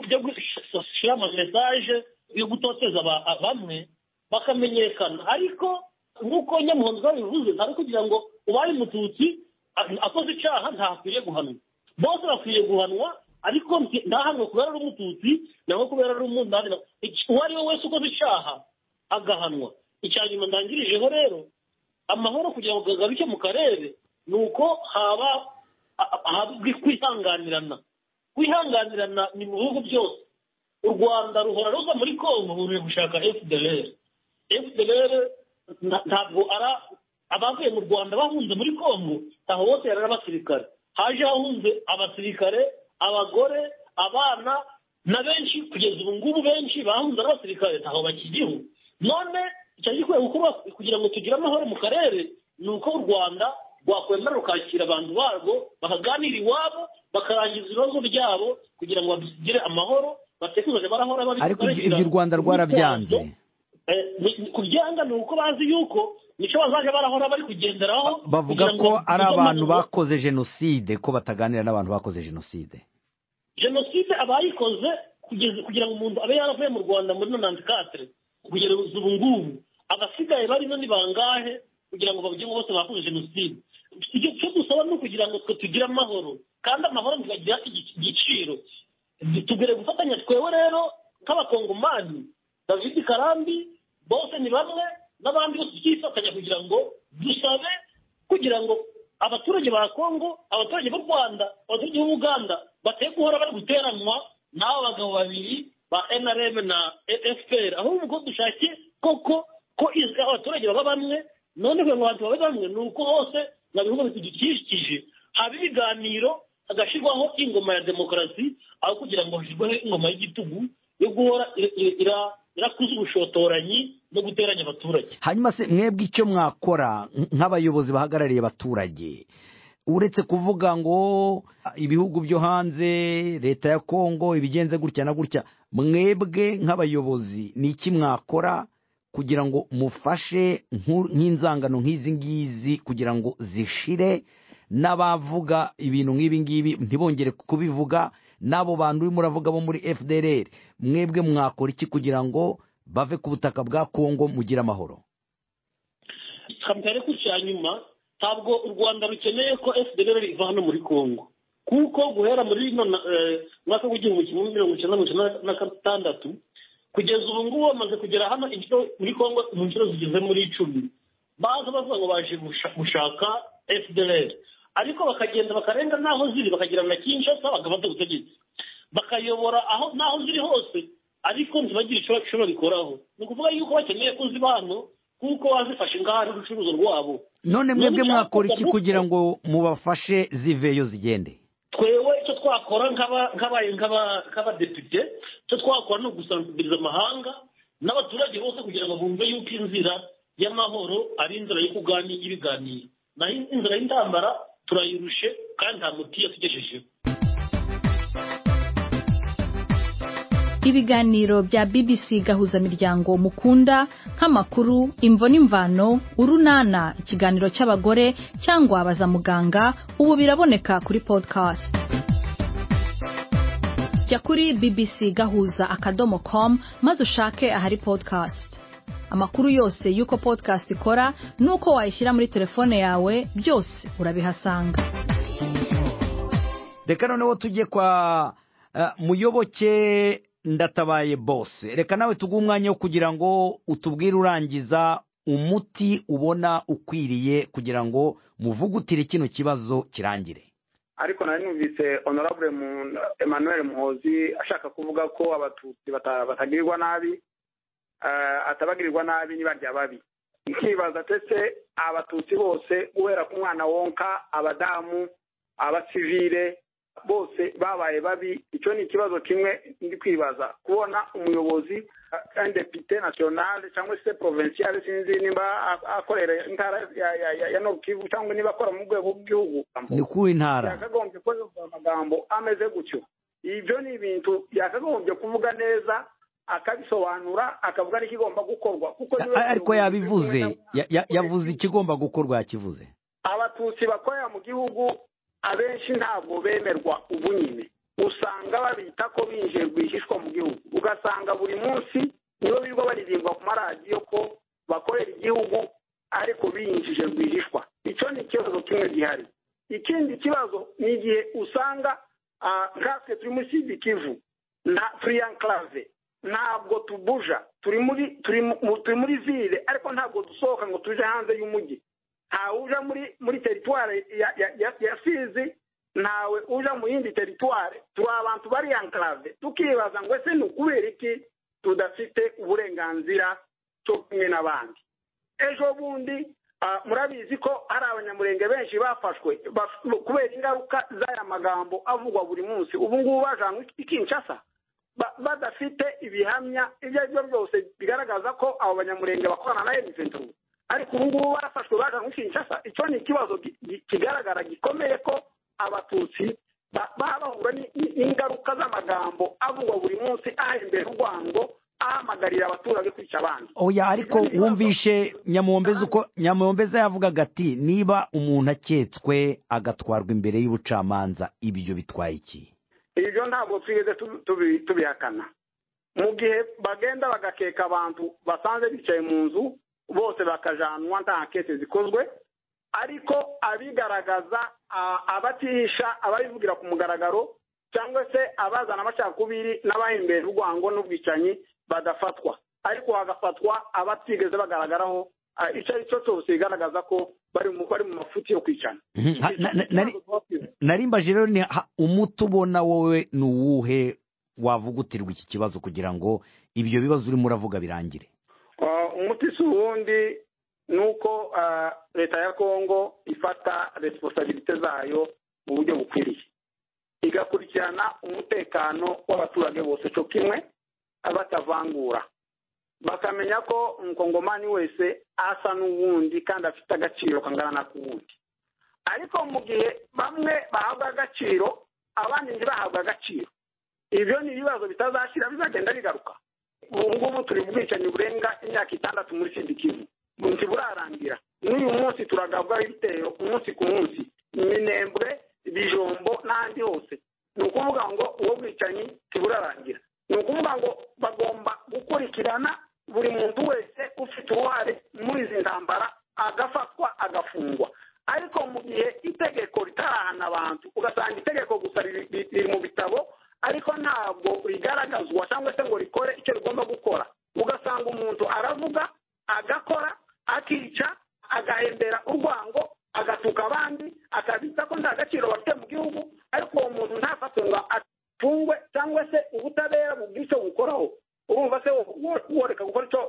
byo gushyira ama mesaje yo gutoteza aba- a- bamwe bakamenyekana ariko nk'uko nyamuhondo babivuze ari kugira ngo ubaye umututsi a- akoze icyaha ntakwiriye guhanwa bose bakwiriye guhanwa ariko nti- ntahanwe kubera ari umututsi nangwa kubera ari umundani na- iki- uwo ari we wese ukoze icyaha agahanwa icya nyuma ndangirijeho rero amahoro kugira ngo agaruke mu karere ni uko haba a- a- habwi kwihanganirana kwihanganirana ni mu bihugu byose u rwanda ruhora ruva muri kongo ruri gushaka fdr fdr nta- ntabwo ara abavuye mu rwanda bahunze muri kongo ntaho bose yari ari abasirikare haje hahunze abasirikare abagore abana na benshi kugeza ubu ngubu benshi bahunze ari abasirikare ntaho bakiriho none icyagikwiye gukorwa kugira ngo tugire amahoro mu karere ni uko u rwanda rwakwemera rukakira abantu barwo bakaganira iwabo bakarangiza ibibazo byabo kugira ngo bagire amahoro batekereze barahora babi- ariko ibyo- babigira ibyo u rwanda rwarabyanze imyitozo. Eh, ni- kubyanga ni uko bazi yuko nicyo bazajya barahora bari kugenderaho bavuga kugira ngo ko ari bagire abantu amahoro. bakoze jenoside ko bataganira n'abantu bakoze jenoside jenoside abayikoze kugeza kugira ngo umuntu abe yaravuye mu rwanda muri nonanti katire kugeza ubu ngubu abasigaye barimo ni bangahe kugira ngo bavuge ngo bose bakoze jenoside icyo cyo dusaba ni ukugira ngo twe tugire amahoro kandi amahoro ntibagire igi- igiciro tugere gufatanya twewe rero nk'abakongomani david karambi bose ni bamwe n'abandi bose tukifatanya kugira ngo dusabe kugira ngo abaturage ba kongo abaturage b'u rwanda abaturage b'u buganda bateye guhora bari guteranwa n'aba bagabo babiri ba nrm na fpr ahubwo dushake koko ko izi- abaturage baba bamwe none kugira ngo abantu babe bamwe ni uko hose mu bihugu bidukikije haba ibiganiro hagashyirwaho ingoma ya demokarasi aho kugira ngo hashyirweho ingoma y'igitugu yo guhora ira- ira- ira- irakuza ubushotoranyi no guteranya abaturage hanyuma se mwebwe icyo mwakora nk- nk'abayobozi bahagarariye abaturage uretse kuvuga ngo "Ah, ibihugu byo hanze leta ya kongo ibigenze gutya na gutya mwebwe nk'abayobozi ni iki mwakora kugira ngo mufashe nku- nk'inzangano nk'izi ngizi kugira ngo zishire n'abavuga ibintu nk'ibi ngibi ntibongere kubivuga n'abo bantu urimo uravuga bo muri fdr mwebwe mwakora iki kugira ngo bave ku butaka bwa kongo mugire amahoro kampere ku cya nyuma ntabwo u rwanda rukeneye ko fdr iva hano muri congo kuko guhera muri no mwaka w'igihumbi kimwe mirongo icyenda na mirongo icyenda na gatandatu kugeza ubu ngubu bamaze kugera hano inshuro muri congo mu nshuro zigeze muri icumi baza bavuga ngo baje gusha- gushaka fdr ariko bakagenda bakarenga n'aho ziri bakagira na kinshasa bagafata ubutegetsi bakayobora aho n'aho ziri hose ariko ntibagire icyo bashobora bikoraho ni ukuvuga yuko bakeneye ko ziba hano kuko bazifashe ngaho ari urucuruzo rwabo none mwebwe None mwakora iki cyakora- kugira ngo mubafashe ziveyo zigende twewe icyo twakora nk'aba- nk'aba- nk'aba- nk'abadepite icyo twakora ni ugusanziriza amahanga n'abaturage bose kugira ngo bumve yuko inzira y'amahoro ari inzira yo kuganira y'ibiganiro naho inzira y'intambara turayirushe kandi nta muti yatugejejeho ibiganiro bya bbc gahuzamiryango mukunda nk'amakuru imvo n'imvano urunana ikiganiro cy'abagore cyangwa baza muganga ubu biraboneka kuri podcast jya kuri bbc gahuza akadomo com maze ushake ahari podcast amakuru yose y'uko podcast ikora n'uko wayishyira muri telefone yawe byose urabihasanga reka noneho tujye kwa eh, muyoboke ndatabaye bose reka nawe tuguhe umwanya wo kugira ngo utubwire urangiza umuti ubona ukwiriye kugira ngo muvugutire kino kibazo kirangire ariko nari numvise honorable Mu- emmanuel muhozi ashaka kuvuga ko abatutsi bata- batagirirwa nabi eh, atabagirirwa nabi niba rya babi nkibaza ndetse abatutsi bose guhera ku mwana wonka abadamu abasivile bose babaye babi icyo ni ikibazo kimwe ndi kwibaza kubona umuyobozi indepite nationale cyangwa se provinciale sinzi niba a- akorera intara ya- ya- ya- ya Nord Kivu cyangwa niba akora mu rwego rw'igihugu ni ku ntara yakagombye kuvuga amagambo ameze gutyo ibyo ni ibintu yakagombye kuvuga neza akabisobanura akavuga n'ikigomba gukorwa kuko niwe A- ariko yabivuze Ya- ya- yavuze ikigomba gukorwa yakivuze abatutsi bakorera mu gihugu abenshi ntabwo bemerwa ubu nyine usanga babita ko binjiye rwihishwa mu gihugu ugasanga buri munsi nibo birirwa baririmba ku maradiyo ko bakorera igihugu ariko binjije rwihishwa icyo ni ikibazo kimwe gihari ikindi kibazo ni igihe usanga ah, nkatwe turi muri sidi kivu nta free enclave ntabwo tubuja turi muri turi mu- turi muri ville ariko ntabwo dusohoka ngo tuje hanze y'umujyi ntawe uja muri muri teritware ya ya ya ya sizi ntawe uja mu yindi teritware turi abantu bari enclave tukibaza ngo ese ni ukubera iki tudafite uburenganzira cyo kumwe n'abandi ejo bundi ah, murabizi ko hari abanyamurenge benshi bafashwe baf- kubera ingaruka z'aya magambo avugwa buri munsi ubu ngubu bajanwe i kinshasa ba- badafite ibihamya ibyo ari byo byose bigaragaza ko abo banyamurenge bakorana na M23 ariko ubu ngubu barafashwe bajanwe i kinshasa icyo ni ikibazo gi- gi- kigaragara gikomeye ko abatutsi ba- baba bahura ni- ni- n'ingaruka z'amagambo avugwa buri munsi ahembera urwango ahamagarira abaturage kwica abandi oya ariko wumvishe nyamuhombeza uko nyamuhombeza yavugaga ati niba umuntu aketswe agatwarwa imbere y'ubucamanza ibyo bitwaye iki ibyo ntabwo twigeze tubi- tubi- tubihakana mu gihe bagenda bagakeka abantu basanze bicaye mu nzu bose bakajanwa nta kese zikozwe ariko abigaragaza a- abatihisha ababivugira ku mugaragaro cyangwa se abazana amacakubiri n'abahembera urwango n'ubwicanyi badafatwa ariko hagafatwa abatigeze bagaragaraho ah, icyo ari cyo cyose bigaragaza ko bari mu bari mu mafuti yo kwicana Mhm, ha- na- na- nari- Ikibazo tuba twibaza. narimbaje rero ni ha- umuti ubona wowe ni uwuhe wavugutirwa iki kibazo kugira ngo ibyo bibazo urimo uravuga birangire Uh, umuti si uwundi ni uko uh, leta ya kongo ifata resiponsabilite zayo mu buryo bukwiriye igakurikirana umutekano w'abaturage bose cyo kimwe batavangura bakamenya ko umukongomani wese asa n'uwundi kandi afite agaciro kangana n'ak'uwundi ariko mu gihe bamwe bahabwa agaciro abandi ntibahabwe agaciro ibyo ni ibibazo bitazashyira bizagenda bigaruka ubu ngubu turi mu bwicanyi burenga imyaka itandatu muri sidikivu ntiburarangira n'uyu munsi turagabwaho ibitero umunsi ku munsi minembwe bijombo n'ahandi hose ni ukuvuga ngo uwo bwicanyi ntiburarangira ni ukuvuga ngo bagomba gukurikirana buri muntu wese ufite uruhare muri izi ntambara agafatwa agafungwa ariko mu gihe itegeko ritarahana abantu ugasanga itegeko gusa riri riri- riri mu bitabo ariko ntabwo rigaragazwa cyangwa se ngo rikore icyo rigomba gukora ugasanga umuntu aravuga agakora akica agahembera urwango agatuka abandi akabita ko nta gaciro bafite mu gihugu ariko uwo muntu ntafatwe ngo afungwe cyangwa se ubutabera bugire icyo bukoraho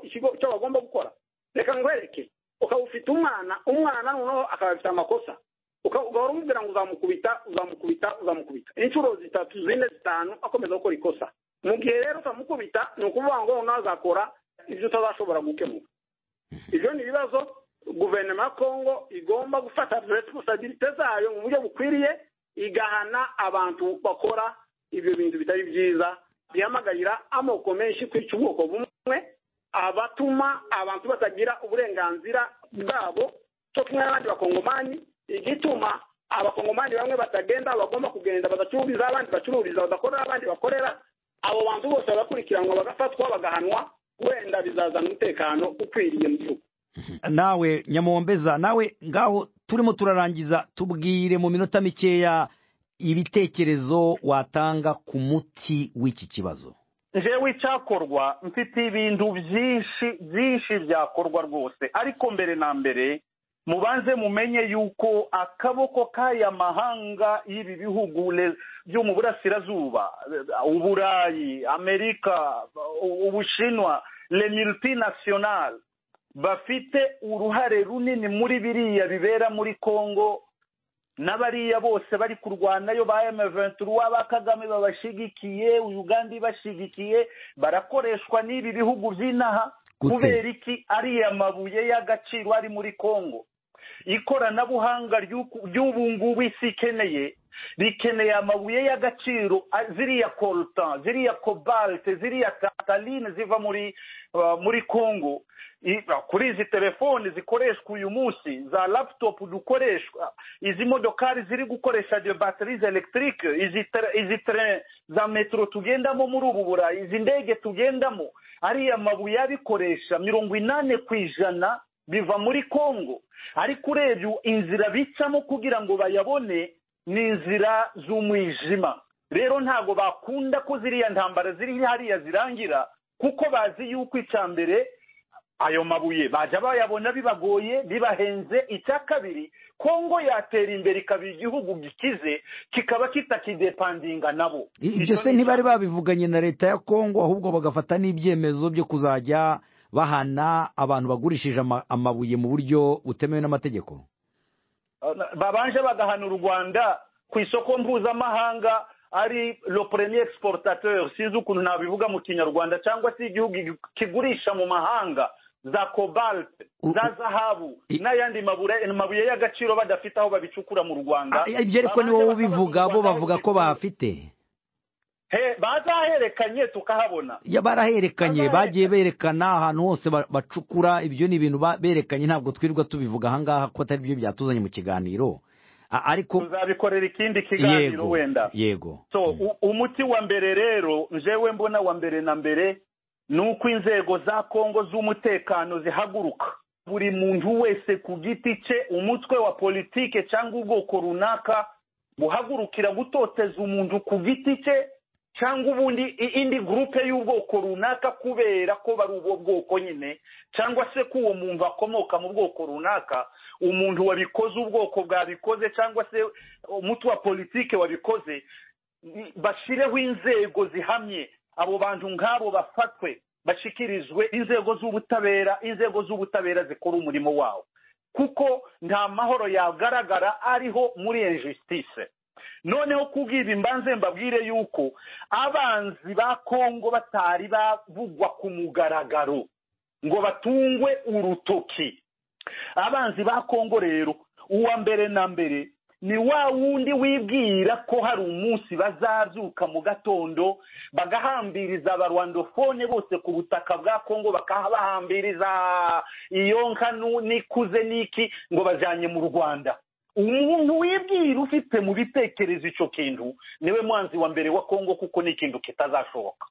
icyo bagomba gukora reka nkwereke ukaba ufite umwana umwana noneho akaba afite amakosa uka- ugahora umubwira ngo uzamukubita uzamukubita uzamukubita inshuro zitatu zine zitanu akomeza gukora ikosa mu gihe rero utamukubita ni ukuvuga ngo noneho azakora ibyo utazashobora gukemura ibyo ni ibibazo guverinoma ya kongo igomba gufata responsabilite zayo mu buryo bukwiriye igahana abantu bakora ibyo bintu bitari byiza bihamagarira amoko menshi kwica ubwoko bumwe abatuma abantu batagira uburenganzira bwabo cyo kumwe n'abandi bakongomani igituma abakongomani bamwe batagenda bagomba kugenda badacururiza abandi bacururiza badakorera abandi bakorera abo bantu bose bagakurikiranwa bagafatwa bagahanwa wenda bizazana umutekano ukwiriye mu gihugu nawe nyamombeza nawe ngaho turimo turarangiza tubwire mu minota mikeya ibitekerezo watanga ku muti w'iki kibazo njyewe icyakorwa mfite ibintu byinshi byinshi byakorwa rwose ariko mbere na mbere mubanze mumenye yuko akaboko k'aya mahanga y'ibi bihugu le- byo mu burasirazuba eh, uburayi amerika u- ubushinwa le multinational bafite uruhare runini muri biriya bibera muri kongo n'abariya bose bari kurwanayo ba M23 ba Kagame babashigikiye Uganda ibashigikiye barakoreshwa n'ibi bihugu by'inaha Gute? kubera iki ariya mabuye y'agaciro ari muri Kongo ikoranabuhanga ry'uku- ry'ubu ngubu isi ikeneye rikeneye amabuye y'agaciro a- ziriya coltan ziriya kobalte ziriya taline ziva muri ah, muri kongo I- ah, kuri izi telefoni zikoreshwa uyu munsi za laputopu dukoreshwa izi modokari ziri gukoresha de baterize elegitike izi tere- izi tere za metero tugendamo muri ubu burayi izi ndege tugendamo ariya mabuye abikoresha mirongo inani ku ijana biva muri kongo ariko urebye inzira bicamo kugira ngo bayabone ni inzira z'umwijima rero ntabwo bakunda ko ziriya ntambara ziri hariya zirangira kuko bazi yuko icya mbere ayo mabuye bajya bayabona bibagoye bibahenze icya kabiri kongo yatera imbere ikaba igihugu gikize kikaba kitakidepandinga nabo I- ibyo se ntibari babivuganye na leta ya kongo ahubwo bagafata n'ibyemezo byo kuzajya bahana abantu bagurishije ama- amabuye mu buryo butemewe n'amategeko babanje bagahana u rwanda ku isoko mpuzamahanga ari le premier exportateur sinzi ukuntu nabivuga mu kinyarwanda cyangwa se igihugu kigurisha mu mahanga za cobalt za zahabu n'ayandi mabure- mabuye y'agaciro badafite aho babicukura mu rwanda ibyo ariko ni wowe ubivuga bo bavuga ko bafite He- bazaherekanye tukahabona Ya, baraherekanye bagiye berekana ahantu hose ba- bacukura ibyo ni ibintu ba- berekanye ntabwo twirirwa tubivuga ahangaha ko atari byo byatuzanye mu kiganiro A- ariko tuzabikorera ikindi kiganiro Yego, wenda yego so u- umuti wa mbere rero njewe mbona wa mbere na mbere ni uko inzego za kongo z'umutekano zihaguruka buri muntu wese ku giti cye umutwe wa politike cyangwa ubwoko runaka buhagurukira gutoteza umuntu ku giti cye cyangwa ubundi i- indi gurupe y'ubwoko runaka kubera ko bari ubwo bwoko nyine cyangwa se ko uwo muntu akomoka mu bwoko runaka umuntu wabikoze ubwoko bwabikoze cyangwa se umutwe wa politike wabikoze bashyireho inzego zihamye abo bantu nk'abo bafatwe bashyikirizwe inzego z'ubutabera inzego z'ubutabera zikora umurimo wawo kuko nta mahoro yagaragara ariho muri iyo justice noneho kubwira imbanze mbabwire yuko abanzi ba kongo batari bavugwa ku mugaragaro ngo batungwe urutoki abanzi ba kongo rero uwa mbere na mbere ni wa wundi wibwira ko hari umunsi bazabyuka mu gatondo bagahambiriza abarwandofone bose ku butaka bwa kongo bakabahambiriza iyo nka nu- n'ikuze n'iki ngo bajyanye mu rwanda umuntu wibwira ufite mu bitekerezo icyo kintu niwe mwanzi wa mbere wa kongo kuko ni ikintu kitazashoboka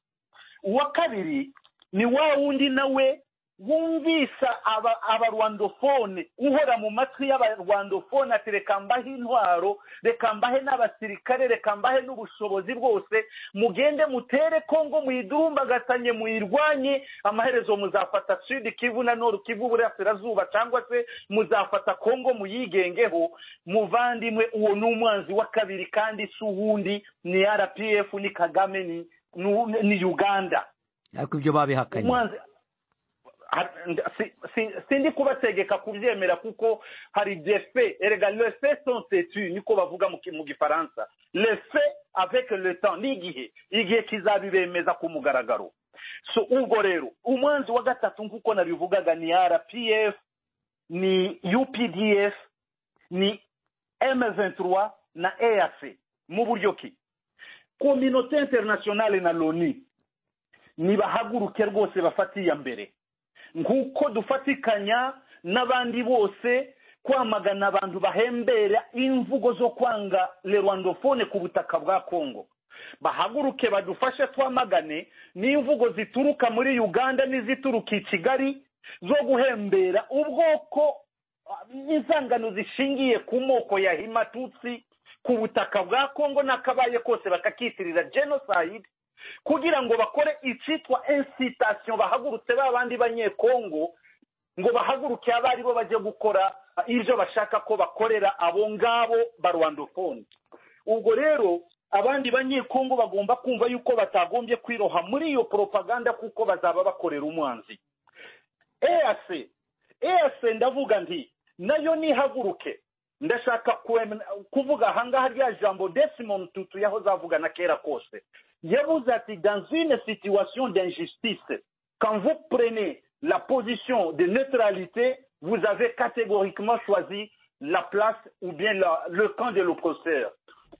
uwa kabiri ni wa wundi nawe wumvisa aba- abarwandofone uhora mu matwi y'abarwandofone ati reka mbahe intwaro reka mbahe n'abasirikare reka mbahe n'ubushobozi bwose mugende mutere kongo muyidumbagatange muyirwanye amaherezo muzafata sud kivu na noru kivu uburasirazuba cyangwa se muzafata kongo muyigengeho muvandimwe uwo ni umwanzi wa kabiri kandi si uwundi ni rpf ni kagame ni, ni, ni uganda ariko ibyo babihakanye umwanzi Ha- si- si- sindi kubategeka kubyemera kuko hari des faits erega le fait sont têtus niko bavuga mu ki- mu gifaransa le fait avec le temps n'igihe igihe kizabibemeza ku mugaragaro so ubwo rero umwanzi wa gatatu nk'uko nabivugaga ni rpf ni updf ni m23 na eac mu buryo ki kominote internationale na loni nibahaguruke rwose bafate iya mbere nk'uko dufatikanya n'abandi bose kwamagana abantu bahembera imvugo zo kwanga le rwandofone ku butaka bwa kongo bahaguruke badufashe twamagane n'imvugo zituruka muri uganda n'izituruka i kigali zo guhembera ubwoko ah, n'inzangano zishingiye ku moko ya himatutsi ku butaka bwa kongo n'akabaye kose bakakitirira genocide kugira ngo bakore icyitwa incitation bahagurutse ba bandi banyekongo ngo bahaguruke abo ari bo bajye gukora ah, ibyo bashaka ko bakorera abo ngabo ba rwandofone ubwo rero abandi banyekongo bagomba kumva yuko batagombye kwiroha muri iyo propaganda kuko bazaba bakorera umwanzi eac eac ndavuga nti nayo nihaguruke ndashaka kwem- kuvuga ahangaha rya jambo desimond tutu yahoze avugana kera kose yavuze ati dans une situation d'injustice quand vous prenez la position de neutralité vous avez catégoriquement choisi la place ou bien la, le camp de l'oppresseur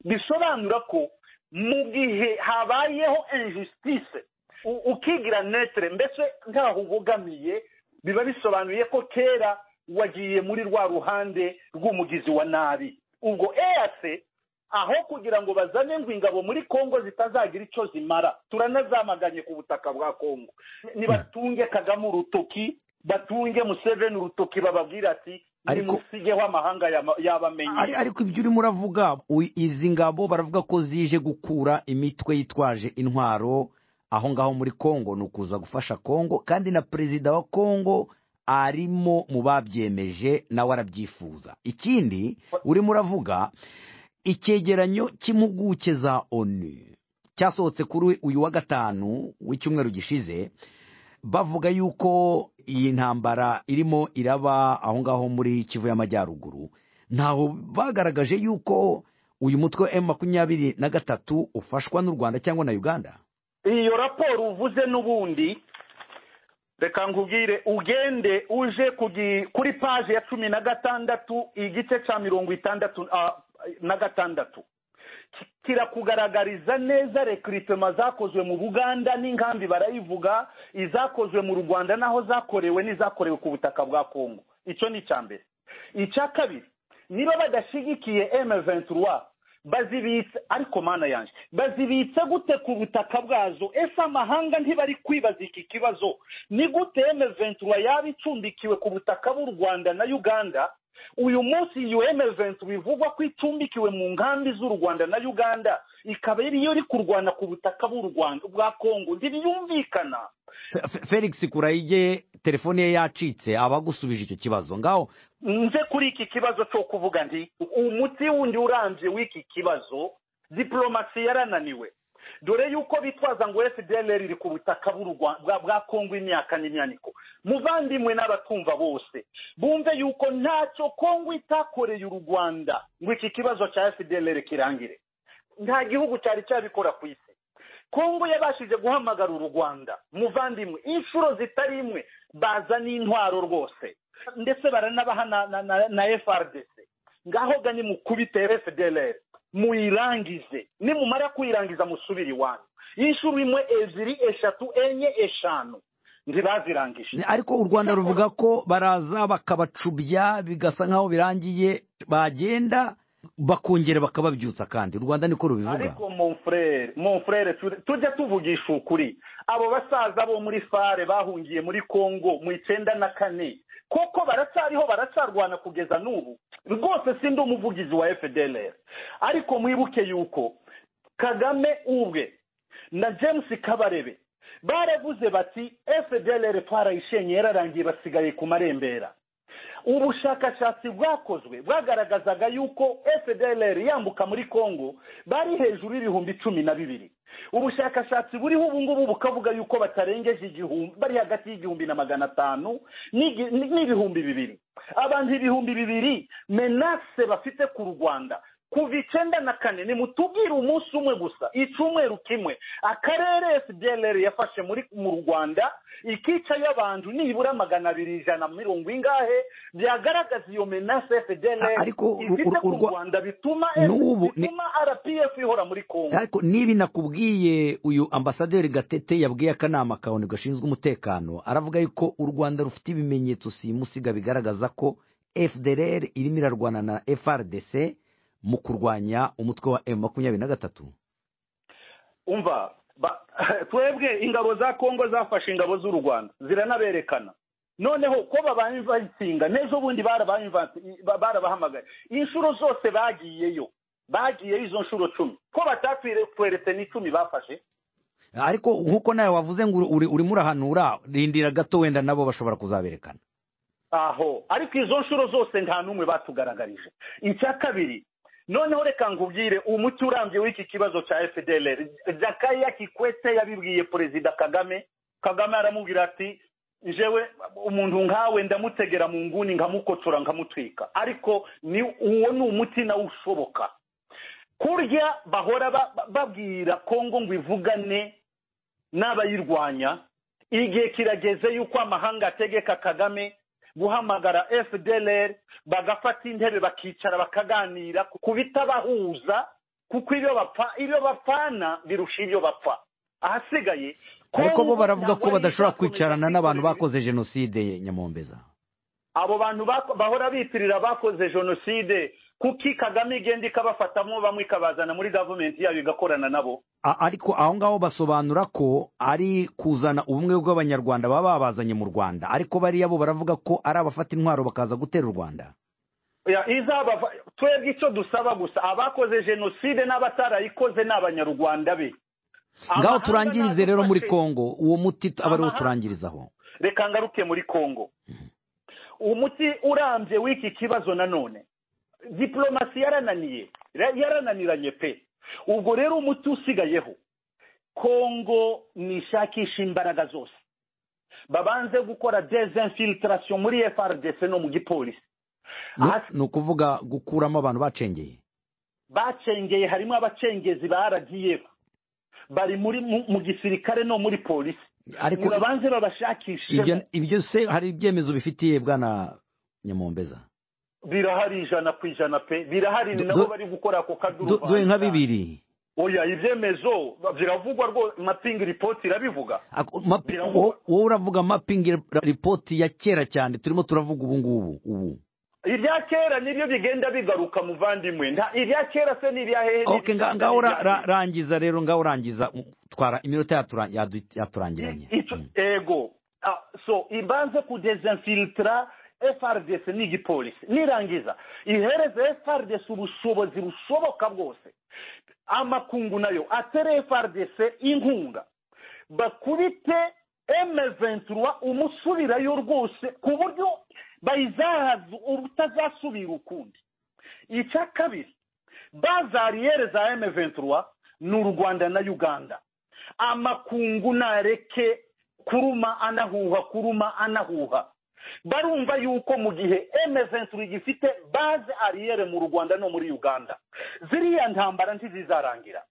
bisobanura ko mu gihe habayeho injustice u- ukigira netre mbese ntaho ubogamiye biba bisobanuye ko kera wagiye muri rwa ruhande rw'umugizi wa nabi ubwo eac aho kugira ngo bazane ngo ingabo muri kongo zitazagira icyo zimara turanazamaganye ku butaka bwa kongo nibatunge kagame urutoki batunge museveni urutoki bababwire ati Ariko- nimusigeho amahanga yama- yabamenye Ari- ariko ibyo urimo uravuga u- izi ngabo baravuga ko zije gukura imitwe yitwaje intwaro aho ngaho muri kongo ni ukuza gufasha kongo kandi na perezida wa kongo arimo mu babyemeje nawe arabyifuza ikindi urimo uravuga icyegeranyo cy'impuguke za onu cyasohotse kuri uyu wa gatanu w'icyumweru gishize bavuga yuko iyi ntambara irimo iraba aho ngaho muri kivu y'amajyaruguru ntaho bagaragaje yuko uyu mutwe wa emu makumyabiri na gatatu ufashwa n'u rwanda cyangwa na uganda iyo raporo uvuze n'ubundi reka nkubwire ugende uje kugi- kuri paje ya cumi na gatandatu igice cya mirongo itandatu ah, na gatandatu Ki- kirakugaragariza neza rekiritema zakozwe mu buganda n'inkambi barayivuga izakozwe mu rwanda n'aho zakorewe n'izakorewe ku butaka bwa kongo icyo ni icya mbere icya kabiri niba badashyigikiye M23 bazibitse ariko mana yanjye bazibitse gute ku butaka bwazo ese amahanga ntibari kwibaza iki kibazo ni gute M23 yaba icumbikiwe ku butaka bw'u Rwanda na Uganda uyu munsi iyo M23 ivugwa ko icumbikiwe mu nkambi z'u Rwanda na Uganda ikaba iriyo iri kurwana ku butaka bw'u Rwanda bwa Kongo ntibiyumvikana Fe- Fe- felix kurayige telefone ye yacitse abagusubije icyo kibazo ngaho nze kuri iki kibazo cyo kuvuga nti umuti wundi urambye w'iki kibazo diplomasi yarananiwe dore yuko bitwaza ngo fdlr iri ku butaka bw'u Rwa- bwa- bwa kongo imyaka n'imyaniko muvandimwe n'abatumva bose bumve yuko ntacyo kongo itakoreye u rwanda ngo iki kibazo cya fdlr kirangire nta gihugu cyari cyabikora ku isi kongo yabashije guhamagara u rwanda muvandimwe inshuro zitari imwe baza n'intwaro rwose ndetse baranabaha na, na, na, na frdc ngaho ga nimukubite fdlr muyirangize nimumara kuyirangiza musubire iwanyu inshuro imwe ebyiri eshatu enye eshanu ntibazirangije ariko u rwanda ruvuga ko baraza bakabacubya bigasa nk'aho birangiye bagenda bakongera bakababyutsa kandi u rwanda niko rubivuga ariko mon frere mon frere tu- tujya tuvugisha ukuri abo basaza bo muri fare bahungiye muri congo mu icyenda na kane koko baracyariho baracarwana kugeza n'ubu rwose sindi umuvugizi wa fdlr ariko mwibuke yuko kagame ubwe na james kabarebe baravuze bati fdlr twarayishenye yararangiye basigaye ku marembera ubushakashatsi bwakozwe bwagaragazaga yuko fdlr yambuka muri congo bari hejuru y'ibihumbi cumi na bibiri ubushakashatsi buriho ubu ngubu bukavuga yuko batarengeje igihumbi bari hagati y'igihumbi na magana atanu n'igi- n- n'ibihumbi bibiri abantu ibihumbi bibiri menase bafite ku rwanda kuva icenda na kane nimutubwire umunsi umwe gusa icumweru kimwe akarere fdlr yafashe muri mu rwanda ikica y'abantu nibura magana abiri ijana mirongo ingahe byagaragaza iyo menase fdlr A- ariko u- ifite u- ku urwa- rwanda bituma N'ubu ni- bituma rpf ihora muri congo ariko niba nakubwiye uyu ambasaderi gatete yabwiye akanama kawe gashinzwe umutekano aravuga yuko u rwanda rufite ibimenyetso simusiga bigaragaza ko fdr irimo irarwana na frdc mu kurwanya umutwe wa m makumyabiri na gatatu umva ba- twebwe ingabo za kongo zafashe ingabo z'u rwanda ziranaberekana noneho ko babanye bayitsinga n'ejo bundi barabanye ba- barabahamagaye inshuro zose bagiyeyo bagiyeyo izo nshuro cumi ko batatweretse n'icumi bafashe ariko nk'uko nawe wavuze ngo uri- urimo urahanura rindira gato wenda nabo bashobora kuzaberekana aho ariko izo nshuro zose nta n'umwe batugaragarije icya kabiri noneho reka nkubwire umuti urambye w'iki kibazo cya fdlr jakaya kikwete yabibwiye perezida kagame kagame aramubwira ati jewe umuntu nkawe ndamutegera mu nguni nkamukotora nkamutwika ariko ni uwo ni umuti nawe ushoboka kurya bahora ba- ba- babwira kongo ngo ivugane n'abayirwanya igihe kirageze yuko amahanga ategeka kagame guhamagara fdlr bagafata intebe bakicara bakaganira ku bitabahuza kuko ibyo bapfa ibyo bapfana birusha ibyo bapfa ahasigaye ariko bo Kongo baravuga ntabwo ko ari badashobora izakomeza kwicarana n'abantu kwikorera bakoze jenoside nyamombeza abo bantu bako- bahora bitirira abakoze jenoside kuki kagame igenda ikabafatamo bamwe ikabazana muri gavumenti yayo igakorana nabo A- ariko aho ngaho basobanura ko ari kuzana ubumwe bw'abanyarwanda baba babazanye mu rwanda ariko bariya bo baravuga ko ari abafata intwaro bakaza gutera u rwanda Ya, izabava twebwe icyo dusaba gusa abakoze jenoside n'abatarayikoze ni abanyarwanda be ngaho Amahanga turangirize rero muri nadufashe. kongo uwo muti t- aba ariwo Amahanga- turangirizaho reka ngaruke muri kongo umuti urambye w'iki kibazo nanone diplomasi yarananiye ra- yarananiranye pe ubwo rero umuti usigayeho kongo nishakisha imbaraga zose babanze gukora desinfiltration muri frdc no mu gipolisi Ni- ni ukuvuga gukuramo abantu bacengeye bacengeye harimo abacengezi ba rdf bari muri mu mu gisirikare no muri polisi Ariko- nibabanze babashakishe ibyo ibyo se hari ibyemezo bifitiye bwana nyamombeza birahari ijana ku ijana pe birahari ni Du- nabo du- bari gukora ako Du- duhe nka kaduruvangira bibiri oya ibyemezo biravugwa rwose mapping report irabivuga Ako- mapi- wo- wowe uravuga mapping ripoti ya kera cyane turimo turavuga ubu ngubu ubu irya kera nibyo bigenda bigaruka muvandimwe nta- irya kera se ni irya hehe okay nga- ngaho ra- ra- rangiza rero ngaho rangiza mm, twara iminota yatura- yadu- yaturangiranye Icyo- ego Ah, so ibanze kudezinfilitira frdc ni igipolisi nirangiza ihereze frdc ubushobozi bushoboka bwose amakungu nayo atere frdc inkunga bakubite M23 umusubirayo rwose ku buryo bayizahaza ubutazasubira ukundi icya kabiri bazariyere za M23 ni u Rwanda na Uganda amakungu nareke kuruma anahuha kuruma anahuha barumva yuko mu gihe M23 gifite base arrière mu Rwanda no muri Uganda ziriya ntambara ntizizarangira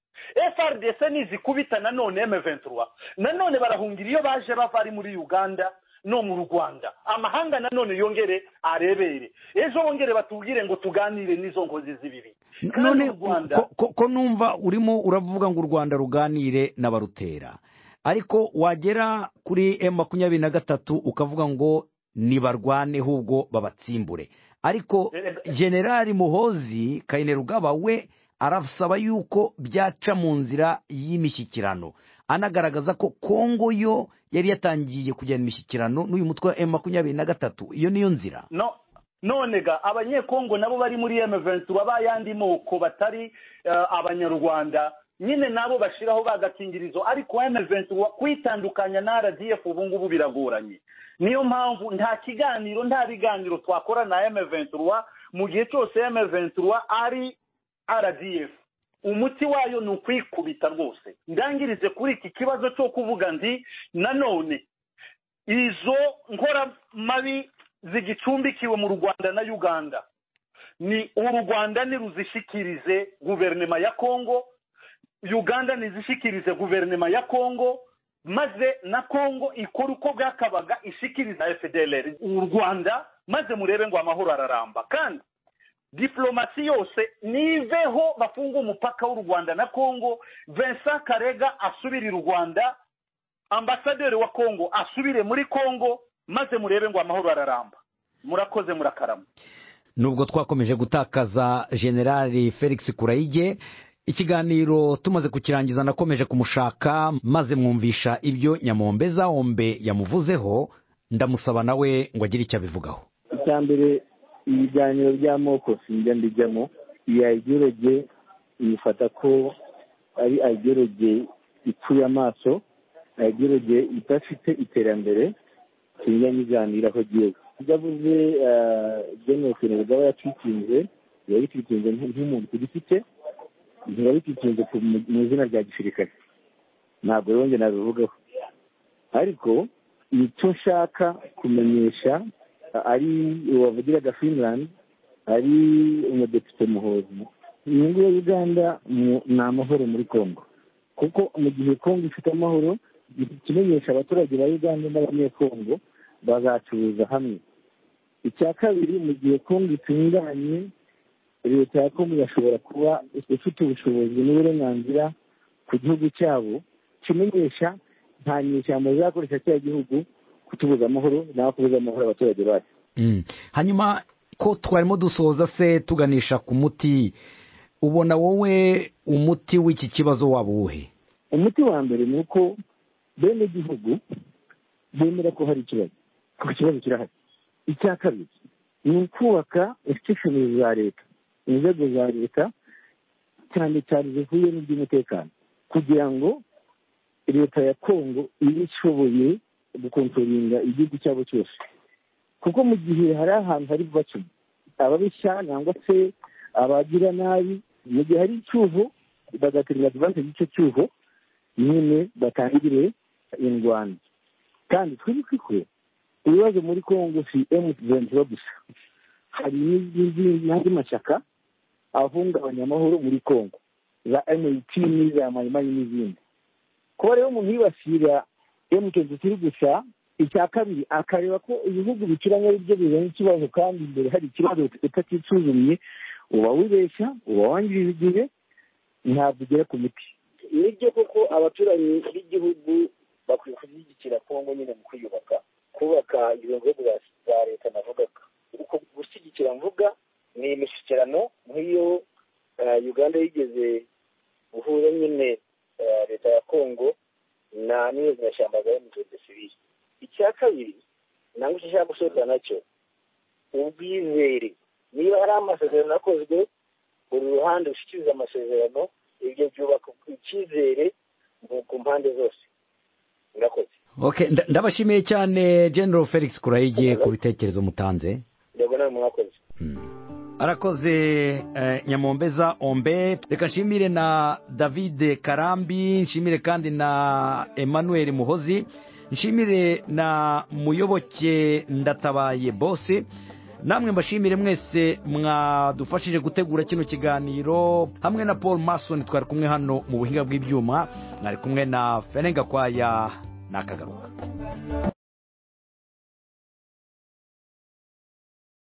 FRDC nizikubita nanone M23 nanone barahungira iyo baje bava ari muri Uganda no mu Rwanda amahanga nanone yongere arebere ejo bongere batubwire ngo tuganire n'izo ngozi zibiri N- Kandi none u Rwanda- ko- ko- ko numva urimo uravuga ngo u rwanda ruganire n'abarutera ariko wagera kuri m makumyabiri na gatatu ukavuga ngo nibarwane ahubwo babatsimbure ariko generali muhozi kayinerugaba we arasaba yuko byaca mu nzira y'imishyikirano anagaragaza ko kongo yo yari yatangiye kugirana imishyikirano n'uyu mutwe wa m makumyabiri na gatatu iyo niyo nzira no none ga abanyekongo nabo bari muri M23 bayandi moko batari eh, abanyarwanda nyine nabo bashiraho bagakingirizo ariko M23 kwitandukanya na RDF ubu ngubu biragoranye niyo mpamvu nta kiganiro nta biganiro twakora na M23 mu gihe cyose M23 ari RDF umuti wayo ni ukwikubita rwose ndangirize kuri iki kibazo cyo kuvuga ndi nanone izo nkoramabi zigicumbikiwe mu rwanda na uganda ni u rwanda niruzishikirize guverinoma ya kongo uganda nizishikirize guverinoma ya kongo maze na kongo ikora uko bwakabaga ishikiriza fdlr u rwanda maze murebe ngo amahoro araramba kandi diplomasi yose niveho bafunga umupaka w'u rwanda na kongo vincent karega asubirira u rwanda ambasaderi wa kongo asubire muri kongo maze murebe ngo amahoro araramba murakoze murakarama nubwo twakomeje gutakaza generali felix kurayige ikiganiro tumaze kukirangiza nakomeje kumushaka maze mwumvisha ibyo nyamombe za ombe yamuvuzeho ndamusaba nawe ngo agire icyo abivugaho icya mbere ibiganiro by'amoko sinjya mbijyamo iyi ayigerege yifata ko ari ayigerege ipfuye amaso ayigerege idafite iterambere sinjya nyiganiraho agiye ibyo avuze jenoside rugaba yatwikinze biba bitwikinze nk'umuntu ku giti cye ntibiba bitwikinze mu izina rya gisirikare ntabwo rero njye nabivugaho ariko icyo nshaka kumenyesha ari wavugiraga finland ari umudepite muhozi inyungu ya uganda ni amahoro muri congo kuko mu gihe congo ifite amahoro ikimenyesha abaturage ba uganda n'abanyekongo bazacuruza hamwe icya kabiri mu gihe kongo itunganye leta ya kongo irashobora kuba ifite ubushobozi n'uburenganzira ku gihugu cyabo kimenyesha nta nyeshyamba zizakoresha cya gihugu kutubuza amahoro naho kubuza amahoro abaturage bacu hanyuma ko twarimo dusoza se tuganisha ku muti ubona wowe umuti w'iki kibazo waba uwuhe umuti wa mbere ni uko bene igihugu bemera ko hari ikibazo kuko ikibazo kirahari icya kabiri ni ukubaka institushoni za leta inzego za leta cyane cyane zihuye n'iby'umutekano kugira ngo leta ya kongo ibe ishoboye gukontoringa igihugu cyabo cyose kuko mu gihe hari ahantu hari bacuma ababishya cyangwa se abagira nabi mu gihe hari icyuho bagaterera advantage y'icyo cyuho nyine batangire indwanda kandi twibukwe ibibazo muri kongo si emutiyeni gusa hari n'andi mashyaka ahungabanya amahoro muri kongo za emutiyeni n'iza mayimayi n'izindi kuba rero umuntu yibasira emutiyeni zikiri gusa icya kabiri akareba ko ibihugu bicuranye ari byo bizanye ikibazo kandi imbere hari ikibazo utakisuzumye uba wibeshya uba wangiriza igihe ntabwo ugera ku muti nibyo koko abaturanyi b'igihugu bakwiye gushyigikira kongo nyine mu kwiyubaka kubaka izo nzego za leta navugaga uko gushyigikira mvuga ni imishyikirano nk'iyo uganda yigeze guhura nyine leta ya kongo na n'iyo nyashyamba za emutiyeni sibiri icya kabiri ntabwo ushaka gusoza nacyo ubwizere niba hari amasezerano akozwe buri ruhande rushyikiriza amasezerano ibyo byubaka icyizere ku mpande zose murakoze ndabashimiye cyane general felix kurayige ku bitekerezo mutanze arakoze nyamombeza ombe reka nshimire na david karambi nshimire kandi na emmanuel muhozi nshimire na muyoboke ndatabaye bose namwe mbashimire mwese mwadufashije gutegura kino kiganiro hamwe na paul mason twari kumwe hano mu buhinga bw'ibyuma mwari kumwe na ferenga kwaya nakagaruka